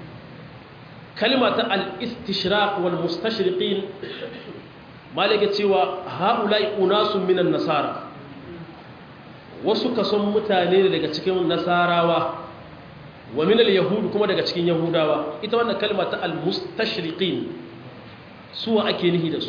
kalima ta al-istishraq wal mustashriqin malaka cewa haulai unasun minan nasara wasu kason mutane ne daga cikin nasarawa wa minal yahudu kuma daga cikin yahudawa ita wannan kalma ta al-mustashriqin suwa ake nihi da su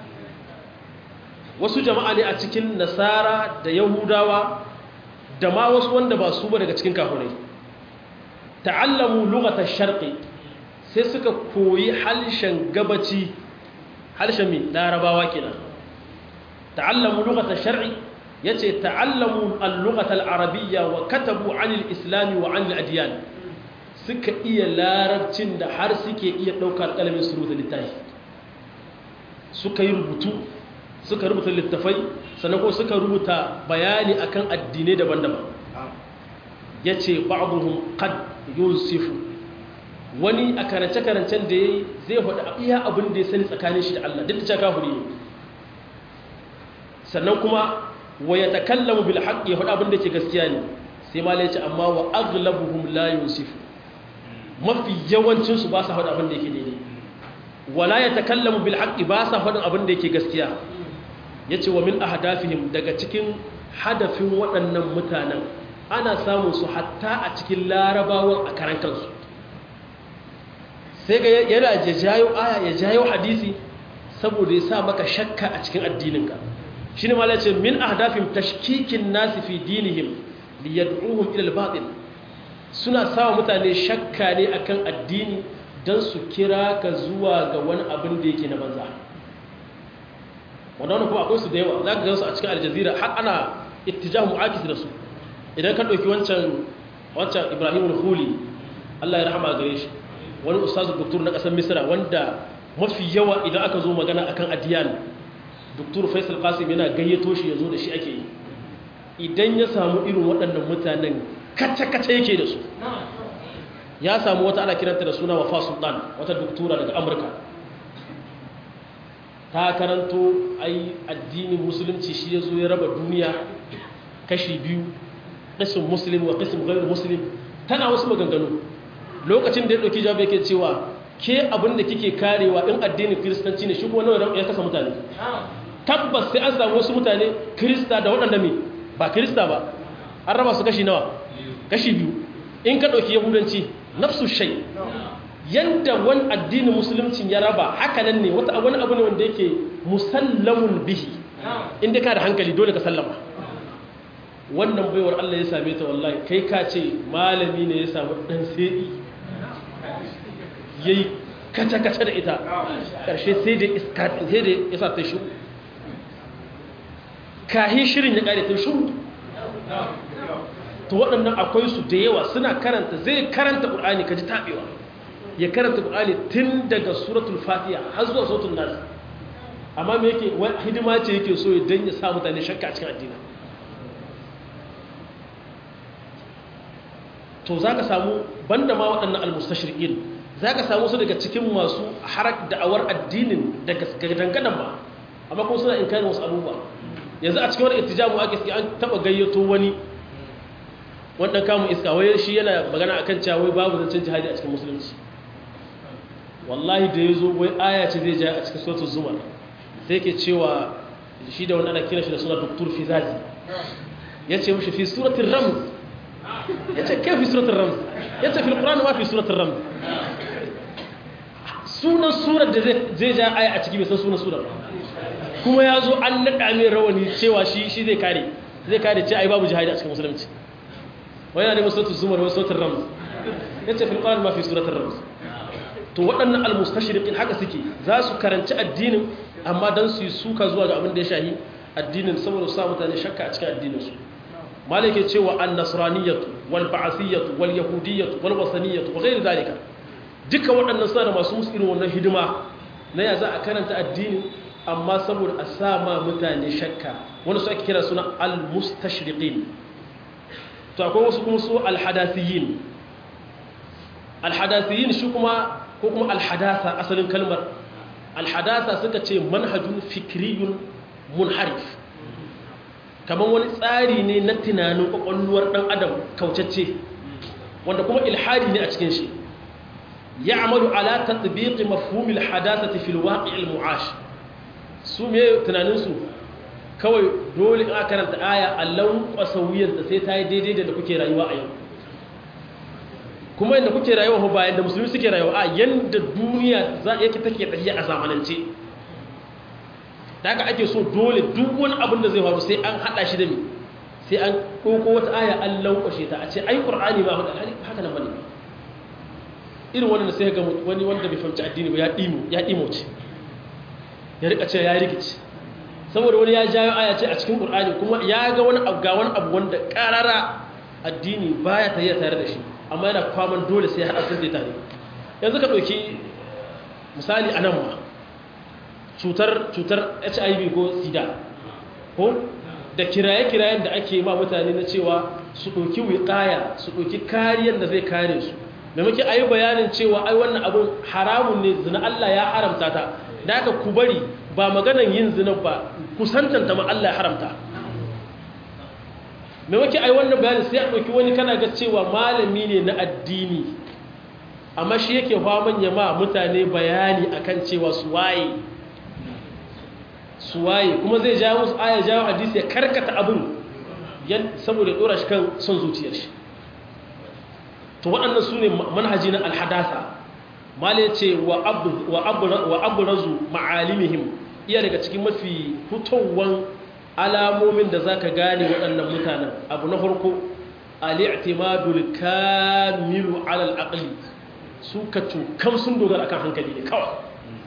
wasu jama'a ne a cikin nasara da yahudawa da ma wasu wanda ba su ba daga cikin kafirai ta'allamu lughatash sharqi sai suka koyi halshen gabaci halshen mai larabawa kenan ta'allamu lughatash shar'i yace ta'allamu al-lughata al-arabiyya wa katabu 'anil islam wa 'anil adyan suka iya larabcin da har suke iya daukar kalamin su rubuta littafi suka yi rubutu suka rubuta littafai sannan ko suka rubuta bayani akan addinai daban-daban yace ba'dhum qad yunsifu wani a karance-karancen da yayi zai faɗi iya abin da ya sani tsakanin shi da Allah duk da cewa kafiri ne sannan kuma wa ya takallamu bil haqqi ya faɗa abin da ke gaskiya ne sai ma ce amma wa aghlabuhum la yusifu mafi yawancin su ba sa faɗa abin da yake daidai wala ya takallamu bil haqqi ba sa faɗin abin da yake gaskiya yace wa min ahdafihim daga cikin hadafin waɗannan mutanen ana samun su hatta a cikin larabawan a karan kansu sai ga yana jayo aya ya jayo hadisi saboda ya sa maka shakka a cikin addininka shi ne malace min ahdafin tashkikin nasi fi dinihim liyad'uhum ila al-batil suna sawa mutane shakka ne akan addini dan su kira ka zuwa ga wani abin da yake na banza wannan kuma akwai su da yawa zaka ga su a cikin aljazira har ana ittijahu mu'akis da su idan ka dauki wancan wancan Ibrahim al-Khuli Allah ya rahama gare shi wani ustazu doktor na kasar Misra wanda mafi yawa idan aka zo magana akan adiyan doktor faisal qasim yana gayyato shi ya zo da shi ake yi idan ya samu irin waɗannan mutanen kacce-kacce yake da su ya samu wata ana kiranta da suna wafa sultan wata doktora daga amurka ta karanto ai addinin musulunci shi ya zo ya raba duniya kashi biyu ƙasin musulun wa ƙasin gairu musulun tana wasu maganganu lokacin da ya ɗauki jawabi yake cewa ke abin da kike karewa in addinin kiristanci ne shi kuma nawa ya kasa mutane tabbas sai an samu wasu mutane kirista da waɗanda mai ba kirista ba an raba su kashi nawa kashi biyu in ka ɗauki yahudanci nafsu shai yadda wani addinin musuluncin ya raba haka nan ne wata wani abu ne wanda yake musallamun bihi inda ka da hankali dole ka sallama wannan baiwar Allah ya same ta wallahi kai ka ce malami ne ya samu dan sai yayi kaca-kaca da ita ƙarshe sai da iska sai da ya sa ta shi kahi shirin ya ƙare ta shuru to waɗannan akwai su da yawa suna karanta zai karanta ƙur'ani ka ji taɓewa ya karanta ƙur'ani tun daga suratul fatiha har zuwa suratul nas amma me yake hidima ce yake so ya dan ya sa mutane shakka a cikin addini to za ka samu banda ma waɗannan almustashriqin za ka samu su daga cikin masu harak da'awar addinin daga dangadan ba amma kuma suna inkarin wasu abubuwa yanzu a cikin wani ittijamu ake suke an taba gayyato wani wannan kamun iska wai shi yana magana akan cewa wai babu zancen jihadi a cikin musulunci wallahi da ya zo wai aya ce zai ja a cikin suratul zumar sai ke cewa shi da wani ana kira shi da suna doktor fizazi ya ce mushi fi suratul ramz ya ce kai fi suratul ramz ya ce fil qur'an ma fi suratul ramz sunan surar da zai ja aya a ciki bai san sunan surar kuma ya zo an naɗa mai rawani cewa shi shi zai kare zai kare ce ai babu jihadi a cikin musulunci wani yana neman suratul zumar wani suratul ramz ya ce fil qur'an ma fi suratul ramz to waɗannan almustashriqin haka suke za su karanci addinin amma dan su yi suka zuwa ga abin da ya shahi addinin saboda su sa mutane shakka a cikin addinin su malike cewa an-nasraniyatu wal ba'siyatu wal yahudiyyatu wal wasaniyatu wa ghayr zalika duka waɗannan suna da masu musu irin wannan hidima na ya za a karanta addini amma saboda a sa ma mutane shakka wani su ake kira suna al-mustashriqin to akwai wasu kuma su al-hadasiyin al-hadasiyin shi kuma ko kuma al-hadasa asalin kalmar al-hadasa suka ce manhajun fikriyun munharif kamar wani tsari ne na tunanin kwakwalwar dan adam kaucacce wanda kuma ilhadi ne a cikin shi يعمل على تطبيق مفهوم الحداثة في الواقع المعاش su me tunaninsu kawai dole a karanta aya allon kwasawiyar da sai ta yi daidai da kuke rayuwa a yau kuma yadda kuke rayuwa ba yadda musulmi suke rayuwa a yadda duniya za yake take tafiya a zamanance da haka ake so dole duk wani abin da zai faru sai an hada shi da mi sai an ɗauko wata aya an lankwashe ta a ce ai ƙur'ani ba haka nan bane irin wannan sai ga wani wanda bai fahimci addini ba ya dimo ya dimo ce ya rika ce ya rikici saboda wani ya jawo aya ce a cikin qur'ani kuma ya ga wani abu ga wani abu wanda karara addini baya tafiya tare da shi amma yana kwaman dole sai ya hada sun tare yanzu ka dauki misali anan ma cutar cutar HIV ko sida ko da kiraye-kirayen da ake ma mutane na cewa su ɗauki wiƙaya su ɗauki kariyar da zai kare su maimaki a yi bayanin cewa ai wannan abin haramun ne zina Allah ya haramta ta da aka ku bari ba maganan yin zina ba kusantanta ma Allah ya haramta maimaki a yi wannan bayanin sai a ɗauki wani kana ga cewa malami ne na addini amma shi yake faman ya ma mutane bayani akan cewa su waye su waye kuma zai jawo musu aya jawo hadisi ya karkata abin saboda ya dora shi kan son zuciyar shi to waɗannan su ne manhaji na alhadasa mala ce wa aburazu ma'alimihim iya daga cikin mafi fitowar alamomin da za ka gane waɗannan mutanen abu na farko al'itimadul kamilu alal aqli su ka cukam sun dogara akan hankali ne kawai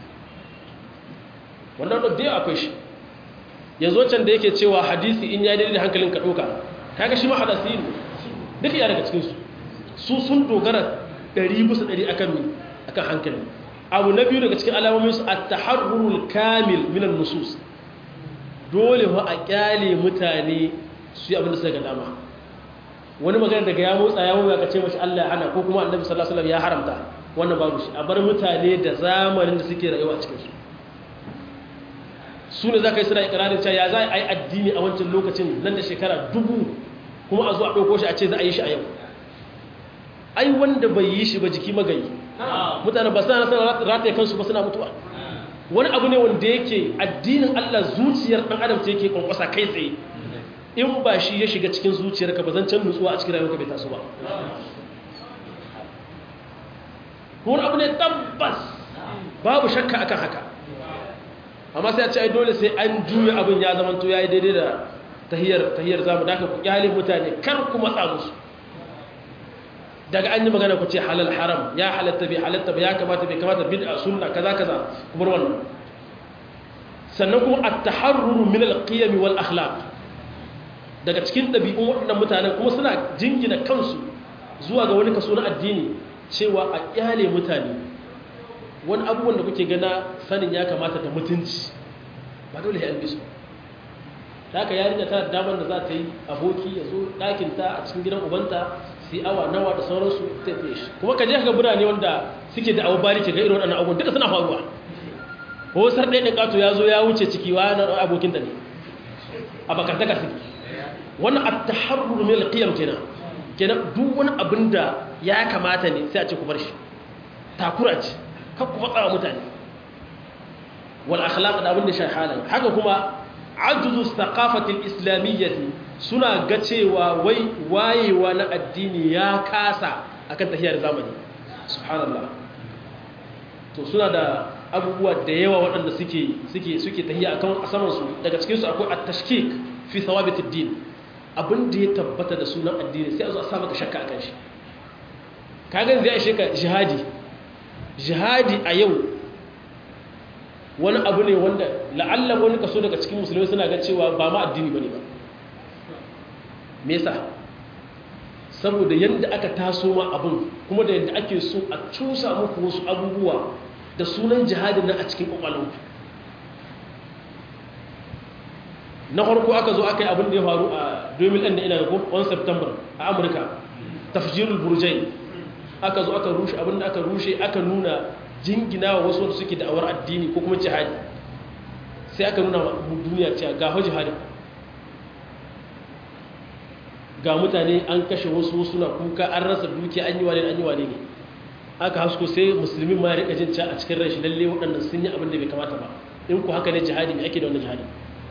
wannan da dai akwai shi yanzu wancan da yake cewa hadisi in ya daidai da hankalin ka ɗauka kaga shi ma hadasi ne duk ya daga cikinsu su sun dogara ɗari bisa ɗari akan mi akan hankali abu na biyu daga cikin alamomin su at-taharrurul kamil minan nusus dole fa a kyale mutane su yi abin da suka ga dama wani magana daga ya motsa ya motsa ka ce mashi Allah ya hana ko kuma annabi sallallahu alaihi wasallam ya haramta wannan babu shi a bar mutane da zamanin da suke rayuwa a cikin su su ne za ka yi suna ikirarin cewa ya za a yi addini a wancan lokacin nan da shekara dubu kuma a zo a ɗauko shi a ce za a yi shi a yau ai wanda bai yi shi ba jiki magayi mutane ba suna nasarar rataye kansu ba suna mutuwa wani abu ne wanda yake addinin allah zuciyar ɗan adam ce yake kwankwasa kai tsaye in ba shi ya shiga cikin zuciyarka ba zan can nutsuwa a cikin rayuwarka bai taso ba wani abu ne tabbas babu shakka akan haka amma sai a ce ai dole sai an juya abin ya zama to yayi daidai da tahiyar tahiyar zamu da ku kyale mutane kar ku matsa musu daga an yi magana ku ce halal haram ya halatta bai halatta ba ya kamata bai kamata bid'a sunna kaza kaza ku bar wannan sannan kuma at-taharrur min al-qiyam wal akhlaq daga cikin dabi'un waɗannan mutanen kuma suna jingina kansu zuwa ga wani kaso na addini cewa a kyale mutane wani abubuwan da kuke gana sanin ya kamata da mutunci ba dole ya albisu ta haka yarinya ta damar da za ta yi aboki ya zo ɗakinta a cikin gidan ubanta su yi awa nawa da sauransu ta fiye shi kuma ka je ka birane wanda suke da abu bari ke ga irin waɗannan abubuwan duka suna faruwa ko sar ɗaya ƙato ya zo ya wuce ciki wa na abokinta ne a bakantaka suke wannan a taharrur min alqiyam kenan kenan duk wani abin da ya kamata ne sai a ce ku bar shi takura ce kakku matsa wa mutane wal akhlaq da abin da shi halin haka kuma ajuzu thaqafatil islamiyyati suna ga cewa wai wayewa na addini ya kasa akan tahiyar zamani subhanallah to suna da abubuwa da yawa waɗanda suke suke suke tahiya akan asaman su daga cikin su akwai at-tashkik fi thawabitid din abin da ya tabbata da sunan addini sai a zo a sa maka shakka akan shi kaga zai ishe ka jihadi jihadi a yau wani abu ne wanda la'alla wani kaso daga cikin musulmi suna ga cewa ba ma addini bane ba me yasa saboda yadda aka taso ma abin kuma da yadda ake so a cusa muku wasu abubuwa da sunan jihadin nan a cikin kwakwalwa na farko aka zo aka yi abin da ya faru a 2000 da ina ko 1 september a amurka tafjirul burjai aka zo aka rushe abin da aka rushe aka nuna jingina wa wasu suke da'awar addini ko kuma jihadi sai aka nuna duniya cewa ga hau jihadi ga mutane an kashe wasu suna kuka an rasa duki an yi wane an yi wane ne aka hasko sai musulmin ma ya rika jin a cikin rashi lalle waɗannan sun yi abin da bai kamata ba in ku haka ne jihadi mai ake da wannan jihadi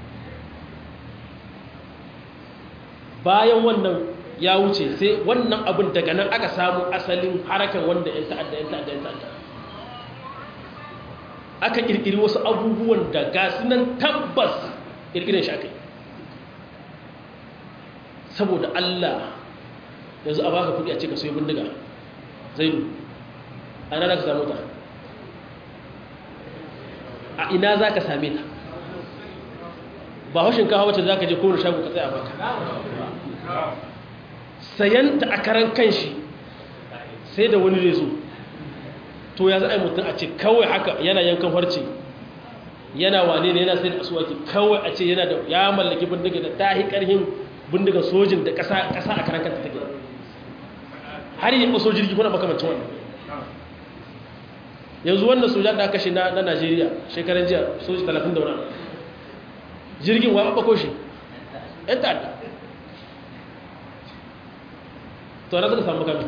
bayan wannan ya wuce sai wannan abin daga nan aka samu asalin harakan wanda yan ta'adda yan ta'adda yan ta'adda aka kirkiri wasu abubuwan da gasu nan tabbas kirkirin shi aka yi saboda Allah yanzu a baka kudi a ce ka soyi bindiga zaidu a ina za ka samu ta a ina za ka same ta ba haushin kawo wacce za ka je kowane shago ka tsaya baka sayanta a karan kanshi sai da wani rezo to ya za a yi mutum a ce kawai haka yana yankan farce yana wane ne yana sai da asuwaki kawai a ce yana da ya mallaki bindiga da ta karhin bindiga sojin da ƙasa a karan kanta take har yi ɓaso jirgi kuna makamancin wannan yanzu wannan sojan da aka shi na najeriya shekaran jiya soji 30 da wani jirgin wa ɓaɓɓako shi ‘yan ta'adda to na suka samu kami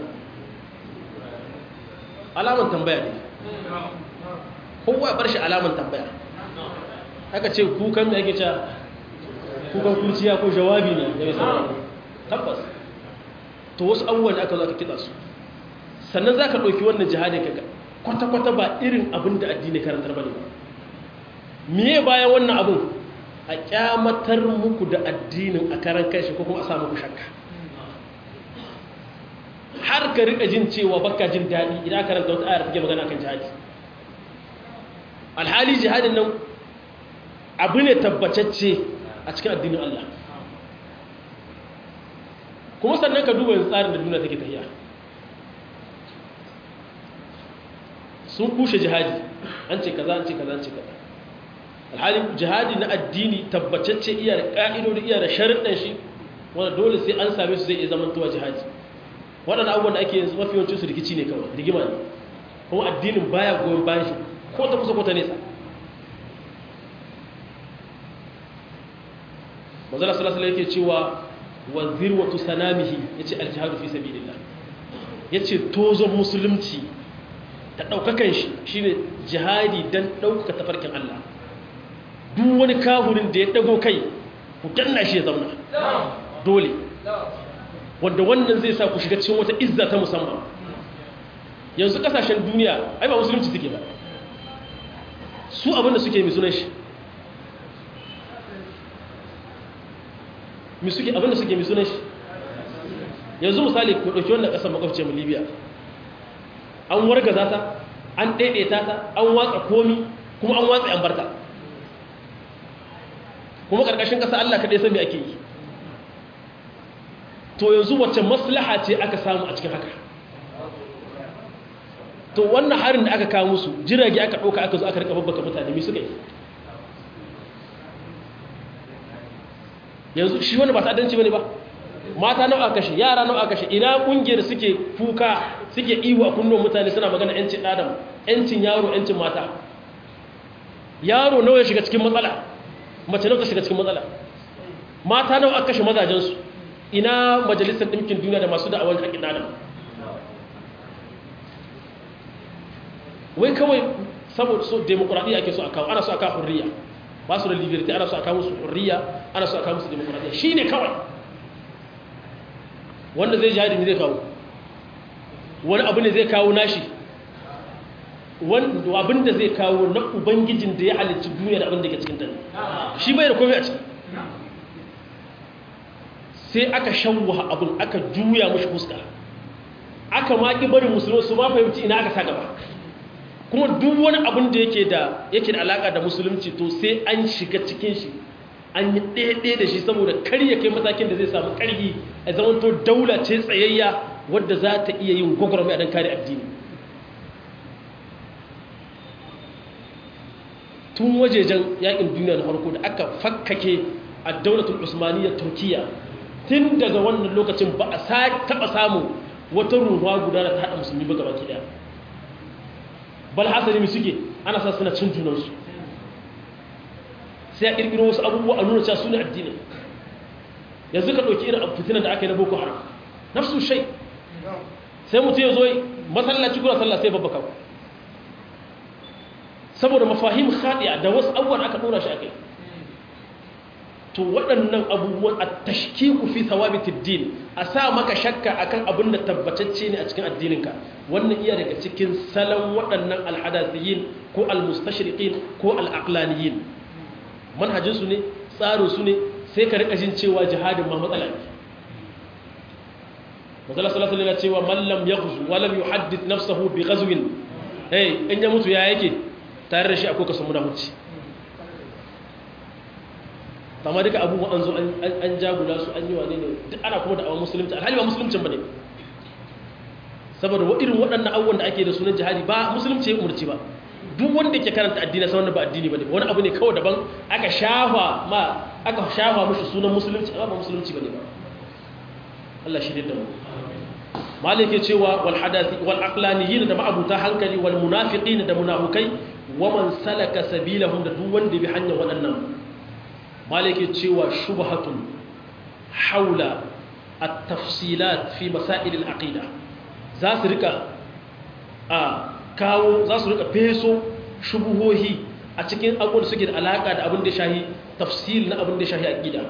alaman tambaya ne kowa bar shi alaman tambaya aka ce kukan da ake cewa kukan kurciya ko jawabi ne ya mai tabbas to wasu abubuwan da aka zo aka kitsa su sannan za ka ɗauki wannan jihadin kaga kwata-kwata ba irin abin da addini karantar ba ne ba miye bayan wannan abin a kyamatar muku da addinin a karan kanshi ko kuma a samu ku shakka har ka rika jin cewa baka jin daɗi idan karanta wata ayar take magana kan jihadi alhali jihadin nan abu ne tabbatacce a cikin addinin Allah kuma sannan ka duba tsarin da duniya take tafiya sun kushe jihadi an ce kaza an ce kaza an ce kaza alhali jihadi na addini tabbatacce iya da ƙa'idodi iya da sharuɗan shi wanda dole sai an same su zai iya zamantowa jihadi waɗanda abubuwan da ake yanzu mafi yawancin su rikici ne kawai rigima ne kuma addinin baya goyon bayan shi ko ta kusa ko ta nesa manzala sallallahu alaihi yake cewa wa zirwatu sanamihi yace aljihadu fi sabilillah yace tozon musulunci da daukakan shi shine jihadi dan dauka tafarkin Allah duk wani kahurin da ya dago kai ku danna shi ya zauna dole wanda wannan zai sa ku shiga cikin wata izza ta musamman yanzu kasashen duniya ai ba musulunci suke ba su abinda suke mai sunan shi mi suke abinda suke mai sunan shi yanzu misali ku ɗauki wannan ƙasar makwabce mu libya an wargaza ta an ɗaiɗaita ta an watsa komi kuma an watsa yan barta kuma ƙarƙashin ƙasa allah kaɗai san me ake yi to yanzu wacce maslaha ce aka samu a cikin haka to wannan harin da aka kawo musu jirage aka ɗauka aka zo aka rika babbaka mutane mi suka yi yanzu shi wani ba ta'addanci bane ba mata nawa aka kashe yara nawa aka kashe ina kungiyar suke kuka suke ihu a kunnon mutane suna magana yancin adam yancin yaro yancin mata yaro nawa ya shiga cikin matsala mace nawa ta shiga cikin matsala mata nawa aka kashe mazajensu ina majalisar ɗinkin duniya da masu da'awar haƙin adam wai kawai saboda so demokuraɗiyya ake so a kawo ana so a kawo hurriya ba su da liberty ana so a kawo musu hurriya ana so a kawo musu demokuraɗiyya shi ne kawai wanda zai jihadi ne zai kawo wani abu ne zai kawo nashi abin da zai kawo na ubangijin da ya halicci duniya da abin da ke cikin tani shi bai da komai a ciki sai aka shawwa abin aka juya mashi fuska aka maƙi barin musulmi su ma fahimci ina aka sa gaba kuma duk wani abin da yake da yake da alaka da musulunci to sai an shiga cikin shi an yi ɗaya da shi saboda kar ya kai matakin da zai samu ƙarfi a zaman to daula ce tsayayya wadda za ta iya yin gwagwarmai a don kare addini tun wajejen yakin duniya na farko da aka fakkake a daulatul usmaniyya turkiya tun daga wannan lokacin ba a taɓa samun wata ruwa guda da ta haɗa musulmi ba gaba ɗaya bal hasali mai suke ana sa suna cin junansu sai a ƙirƙiro wasu abubuwa a nuna cewa su ne addinin yanzu ka ɗauki irin fitinan da aka yi na boko haram nafsu shai sai mutum ya zo masallaci kuna sallah sai babbaka ku saboda mafahim khadiya da wasu abubuwan aka ɗora shi a kai to waɗannan abubuwan a tashkiku fi thawabitid din a sa maka shakka akan abin da tabbatacce ne a cikin addininka wannan iya daga cikin salon waɗannan alhadathiyin ko almustashriqin ko alaqlaniyin manhajin su ne tsarin su ne sai ka rika jin cewa jihadin ma matsala ne Masala sallallahu alaihi wasallam cewa man lam yaghzu wa lam yuhaddith nafsahu bi ghazwin eh in ya mutu ya yake tare da shi akwai kasan munafici amma duka abubuwa an zo an jagula su an yi wane ne duk ana kuma da awon musulunci alhali ba musuluncin ba ne saboda irin waɗannan abubuwan da ake da sunan jihadi ba musulunci ya umarci ba duk wanda ke karanta addini sai wanda ba addini bane wani abu ne kawai daban aka shafa ma aka shafa mushi sunan musulunci amma ba musulunci bane ba Allah shi da mu malik ya cewa wal hadathi wal aqlaniyin da ma'abuta hankali wal munafiqin da munafikai wa man salaka sabilahum da duk wanda bi hanyar waɗannan malik ya cewa shubhatun haula at-tafsilat fi masail al-aqida za su rika a kawo za su rika feso shubuhohi a cikin abubuwan da suke da alaka da abin da shahi tafsil na abin da shahi aqida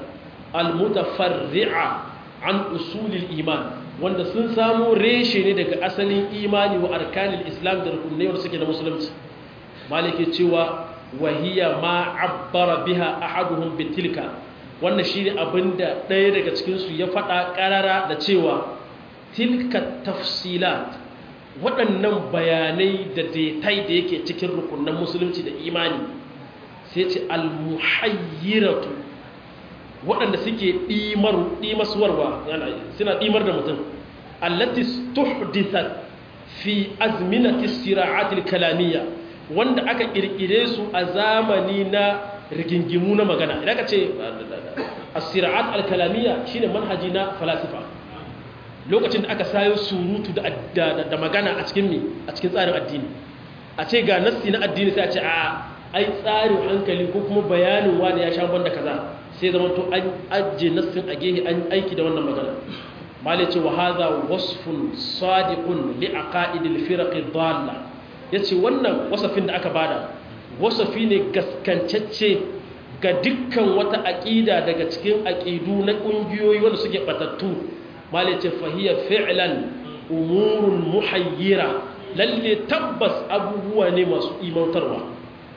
al-mutafarri'a an usulil iman wanda sun samu reshe ne daga asalin imani wa arkanil islam da rukunai wanda suke da musulunci malike cewa wahiya ma abbara biha ahaduhum bitilka wannan shine abinda ɗaya daga cikin su ya faɗa ƙarara da cewa tilka tafsilat waɗannan bayanai da detai da yake cikin rukunan musulunci da imani sai ce almuhayyiratu waɗanda suke ɗimaswarwa suna ɗimar da mutum allati tuhdithat fi azminati sira'atil kalamiyya wanda aka ƙirƙire su a zamani na rigingimu na magana idan ka ce as-sira'at al-kalamiyya shine manhaji na falasifa lokacin da aka sayo surutu da magana a cikin mi a cikin tsarin addini a ce ga nassi na addini sai a ce a ai tsarin hankali ko kuma bayanin wani ya sha banda kaza sai zama to an ajiye nassin a gehe an aiki da wannan magana mali ce wa hadha wasfun sadiqun li aqaidil firaq dalla yace wannan wasafin da aka bada wasafi ne gaskancacce ga dukkan wata aqida daga cikin aqidu na kungiyoyi wanda suke batattu mali ce fahiya fi'lan umurun muhayyira lalle tabbas abubuwa ne masu imantarwa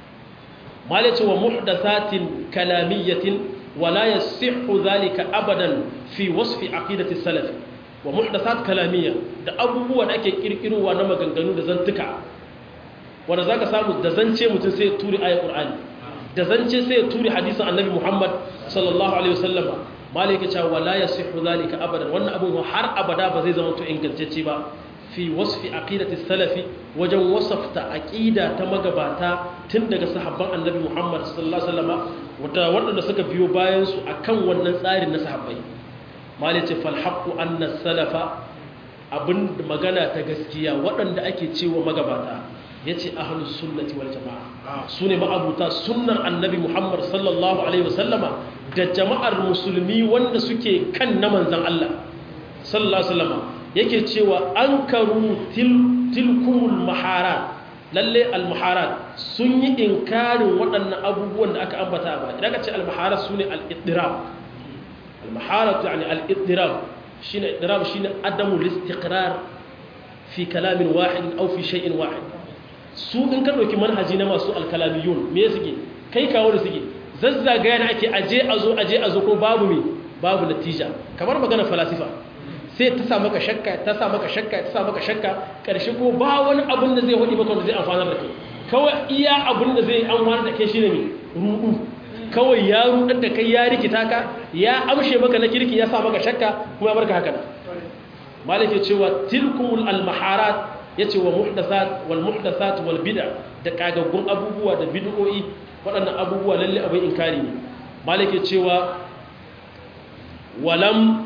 mali ce wa muhdathatin kalamiyyatin ولا يصح ذلك ابدا في وصف عقيده السلف ومحدثات كلاميه da abubuwan da ake kirkirowa na maganganu da zantuka wanda zaka samu da zance mutum sai ya turi ayat qur'ani da zance sai ya turi hadisin annabi muhammad sallallahu alaihi wasallam malaka cewa wala yasihu zalika abadan wannan abun har abada ba zai zama to ingantacce ba fi wasfi aqidati salafi wajen wasafta aqida ta magabata tun daga sahabban annabi Muhammad sallallahu alaihi wasallam wata waɗanda suka biyo bayan su akan wannan tsarin na sahabbai malice fal haqqu anna salafa abin magana ta gaskiya waɗanda ake cewa magabata yace ahlus sunnati wal jamaa sune ma'abuta sunnar annabi Muhammad sallallahu alaihi wasallama da jama'ar musulmi wanda suke kan na manzon Allah sallallahu alaihi wasallama yake cewa an karu tilkumul maharat lalle al-maharat sun yi inkarin waɗannan abubuwan da aka ambata ba idan ka ce al-maharat su ne al-iddirab al-maharat yani al-iddirab shine iddirab shine adamu listiqrar fi kalamin wahid aw fi shay'in wahid su in ka dauki manhaji na masu al-kalamiyun me suke kai kawo da suke zazzagaya ne ake aje azo aje azo ko babu me babu natija kamar magana falasifa sai ta sa maka shakka ta sa maka shakka ta sa maka shakka karshe ko ba wani abin da zai hudi maka wanda zai amfanar da kai kawai iya abin da zai amfanar da kai shine me rudu kawai ya rudar da kai ya rikita ka ya amshe maka na kirki ya sa maka shakka kuma ya barka haka nan malike cewa tilkumul almaharat yace wa muhdathat wal muhdathat wal bid'a da kagaggun abubuwa da bid'o'i waɗannan abubuwa lalle abin inkari ne malike cewa walam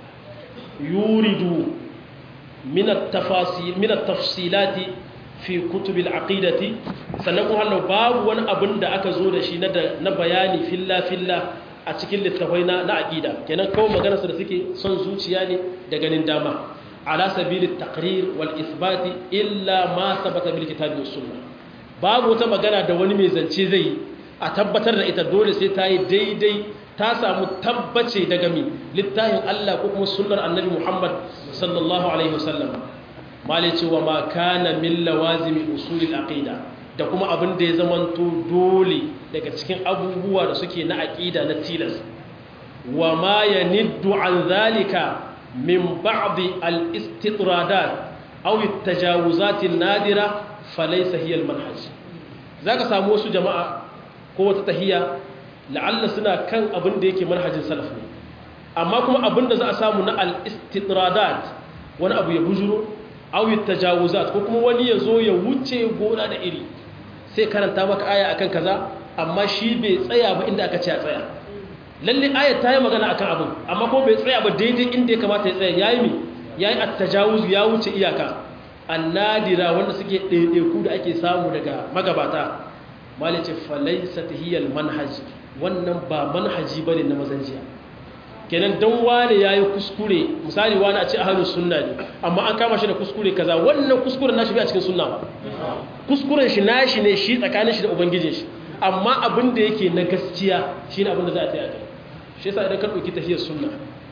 يورد من التفاصيل من التفصيلات في كتب العقيدة سنقول هل باب وان أبن دا أكا زود شي na bayani filla filla a cikin littafai na aqida kenan kawai magana su da suke son zuciya ne da ganin dama ala sabilit taqrir wal isbat illa ma sabata bil kitabi was sunnah babu wata magana da wani mai zance zai a tabbatar da ita dole sai ta yi daidai ta samu tabbace daga mi littafin Allah ko kuma sunnar annabi Muhammad sallallahu alaihi wasallam mali cewa ma kana min lawazimi usulil aqida da kuma abin da ya zamanto dole daga cikin abubuwa da suke na aqida na tilas wa ma yaniddu an zalika min ba'd al istitradat aw at tajawuzat an nadira falaysa hiya al manhaj zaka samu wasu jama'a ko wata tahiya la'alla suna kan abin da yake manhajin salaf ne amma kuma abin da za a samu na al-istidradat wani abu ya bujuro aw tajawuzat ko kuma wani ya zo ya wuce gona da iri sai karanta maka aya akan kaza amma shi bai tsaya ba inda aka ce ya tsaya lalle aya ta yi magana akan abin amma ko bai tsaya ba daidai inda ya kamata ya tsaya yayi mi yayi at-tajawuz ya wuce iyaka annadira wanda suke ɗaiɗaiku da ake samu daga magabata malice falaisat hiyal manhaj wannan ba manhaji bane na mazanjiya kenan dan wane yayi kuskure misali wani a ce ahlus sunna ne amma an kama shi da kuskure kaza wannan kuskuren nashi bai a cikin sunna ba kuskuren shi nashi ne shi tsakanin shi da ubangijin shi amma abin da yake na gaskiya shine abin da za a tsaya kai shi yasa idan ka dauki tahiyar sunna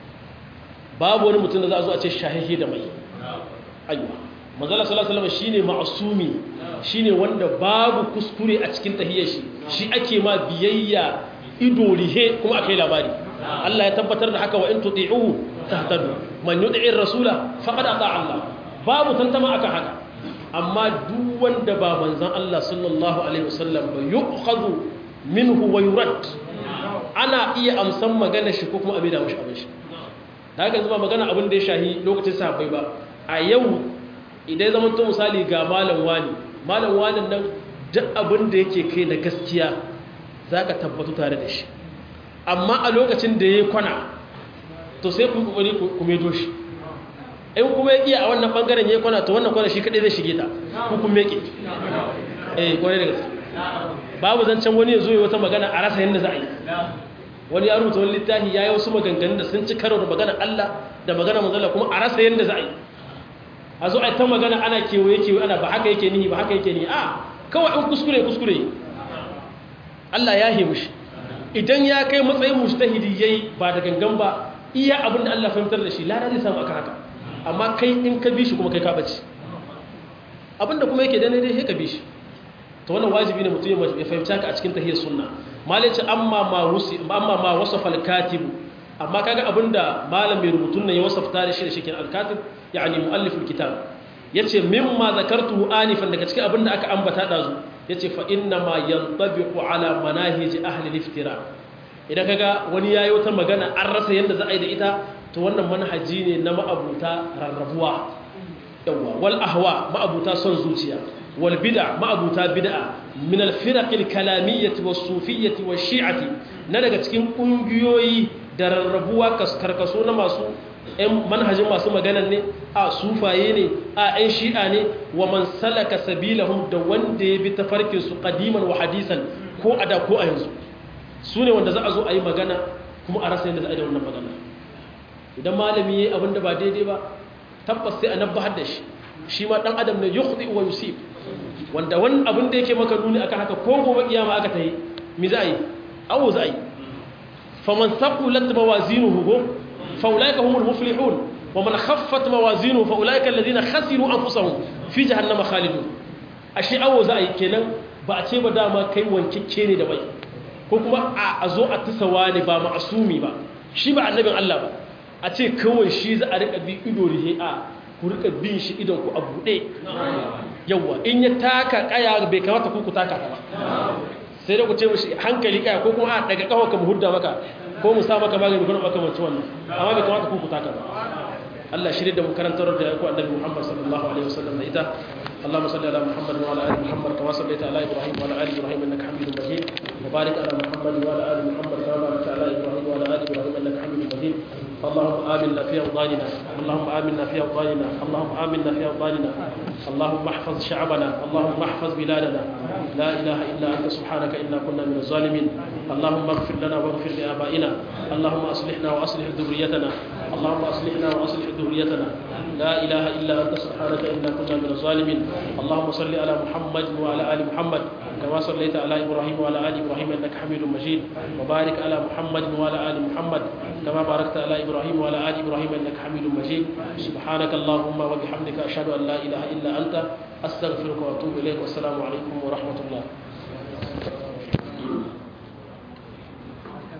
babu wani mutum da za a zo a ce shahihi da mai ayyuka manzala sallallahu alaihi wasallam shine ma'sumi shine wanda babu kuskure a cikin tahiyar shi shi ake ma biyayya ido rihe kuma akai labari Allah ya tabbatar da haka wa in tuti'uhu tahtadu man yuti'ir rasula faqad ata Allah babu tantama akan haka amma duk wanda ba manzon Allah sallallahu alaihi wasallam ba yu'khadhu minhu wa yurad ana iya amsan magana shi ko kuma abin da mushi abin shi da haka zama magana abin da ya shahi lokacin sahabbai ba a yau idan zama to misali ga malam wani malam wani nan duk abin da yake kai na gaskiya za ka tabbatu tare da shi amma a lokacin da ya kwana to sai ku kokari ku medo shi in kuma ya iya a wannan bangaren ya kwana to wannan kwana shi kadai zai shige ta ku kuma yake eh kwarai da gaske babu zancen wani ya zo ya wata magana a rasa yadda za a yi wani ya rubuta wani littafi ya yi wasu maganganun da sun ci karo da magana Allah da magana manzala kuma a rasa yadda za a yi a zo a ta magana ana kewaye kewaye ana ba haka yake nihi ba haka yake nihi a kawai in kuskure kuskure Allah ya himu shi idan ya kai matsayin mujtahidi yayi ba da gangan ba iya abin da Allah fahimtar da shi lada zai samu aka haka amma kai in ka bi shi kuma kai ka bace abin da kuma yake da ne dai sai ka bi shi to wannan wajibi ne mutum ya fahimci haka a cikin tahiyar sunna malaci amma ma wusi amma ma wasafa al-katib amma kaga abinda malam mai rubutun nan ya wasafta da shi da shikin al-katib yani muallif al-kitab yace mimma zakartu anifan daga cikin abinda aka ambata dazu yace fa inna ma yantabiqu ala manahij ahli al-iftira idan kaga wani yayi wata magana an rasa yanda za a yi da ita to wannan manhaji ne na ma'abuta rarrabuwa yawa wal ahwa ma'abuta son zuciya wal bid'a ma'abuta bid'a min al firaq al kalamiyyah was sufiyyah was shi'ah na daga cikin kungiyoyi da rarrabuwa karkaso na masu ɗan manhajin masu maganan ne a sufaye ne a ɗan shi'a ne wa man salaka sabilahum da wanda ya bi tafarkin su qadiman wa hadisan ko a da ko a yanzu su ne wanda za a zo a yi magana kuma a rasa yadda za a yi da wannan magana idan malami ya yi abin da ba daidai ba tabbas sai a nabbahar da shi shi ma ɗan adam ne yukhdi wa yusib wanda wani abin da yake maka nuni akan haka ko gobe kiyama aka ta yi mi za a yi awo za a yi faman saqulat mawazinuhu fa ulaika humul muflihun wa man khaffat mawazinuhu fa ulaika alladhina khasiru anfusahum fi jahannama khalidun ashe awo za a yi kenan ba a ce ba dama kai wankicce ne da bai ko kuma a zo a tasawa ne ba ma'asumi ba shi ba annabin Allah ba a ce kawai shi za a rika bi ido rihe a ku rika bin shi idon ku a buɗe yawa in ya taka kaya bai kamata ku ku taka ba sai da ku ce mishi hankali kaya ko kuma a daga kawo ka mu hudda maka ko mu sa maka magani kuma maka mace wannan amma bai kamata ku ku taka ba Allah shirye da mu karantar da ku annabi Muhammad sallallahu alaihi wasallam da ita اللهم صل على محمد وعلى ال محمد كما صليت على ابراهيم وعلى ال ابراهيم انك حميد مجيد وبارك على محمد وعلى ال محمد كما باركت على ابراهيم وعلى ال ابراهيم انك حميد مجيد اللهم امنا في اوطاننا اللهم امنا في اوطاننا اللهم امنا في اوطاننا اللهم احفظ شعبنا اللهم احفظ بلادنا لا اله الا انت سبحانك انا كنا من الظالمين اللهم اغفر لنا واغفر لابائنا اللهم اصلحنا واصلح ذريتنا اللهم اصلحنا واصلح ذريتنا لا اله الا انت سبحانك انا كنا من الظالمين اللهم صل على محمد وعلى ال محمد كما صليت على ابراهيم وعلى ال ابراهيم انك حميد مجيد وبارك على محمد وعلى ال محمد كما باركت على ابراهيم وعلى ال ابراهيم انك حميد مجيد سبحانك اللهم وبحمدك اشهد ان لا اله الا انت استغفرك واتوب اليك والسلام عليكم ورحمه الله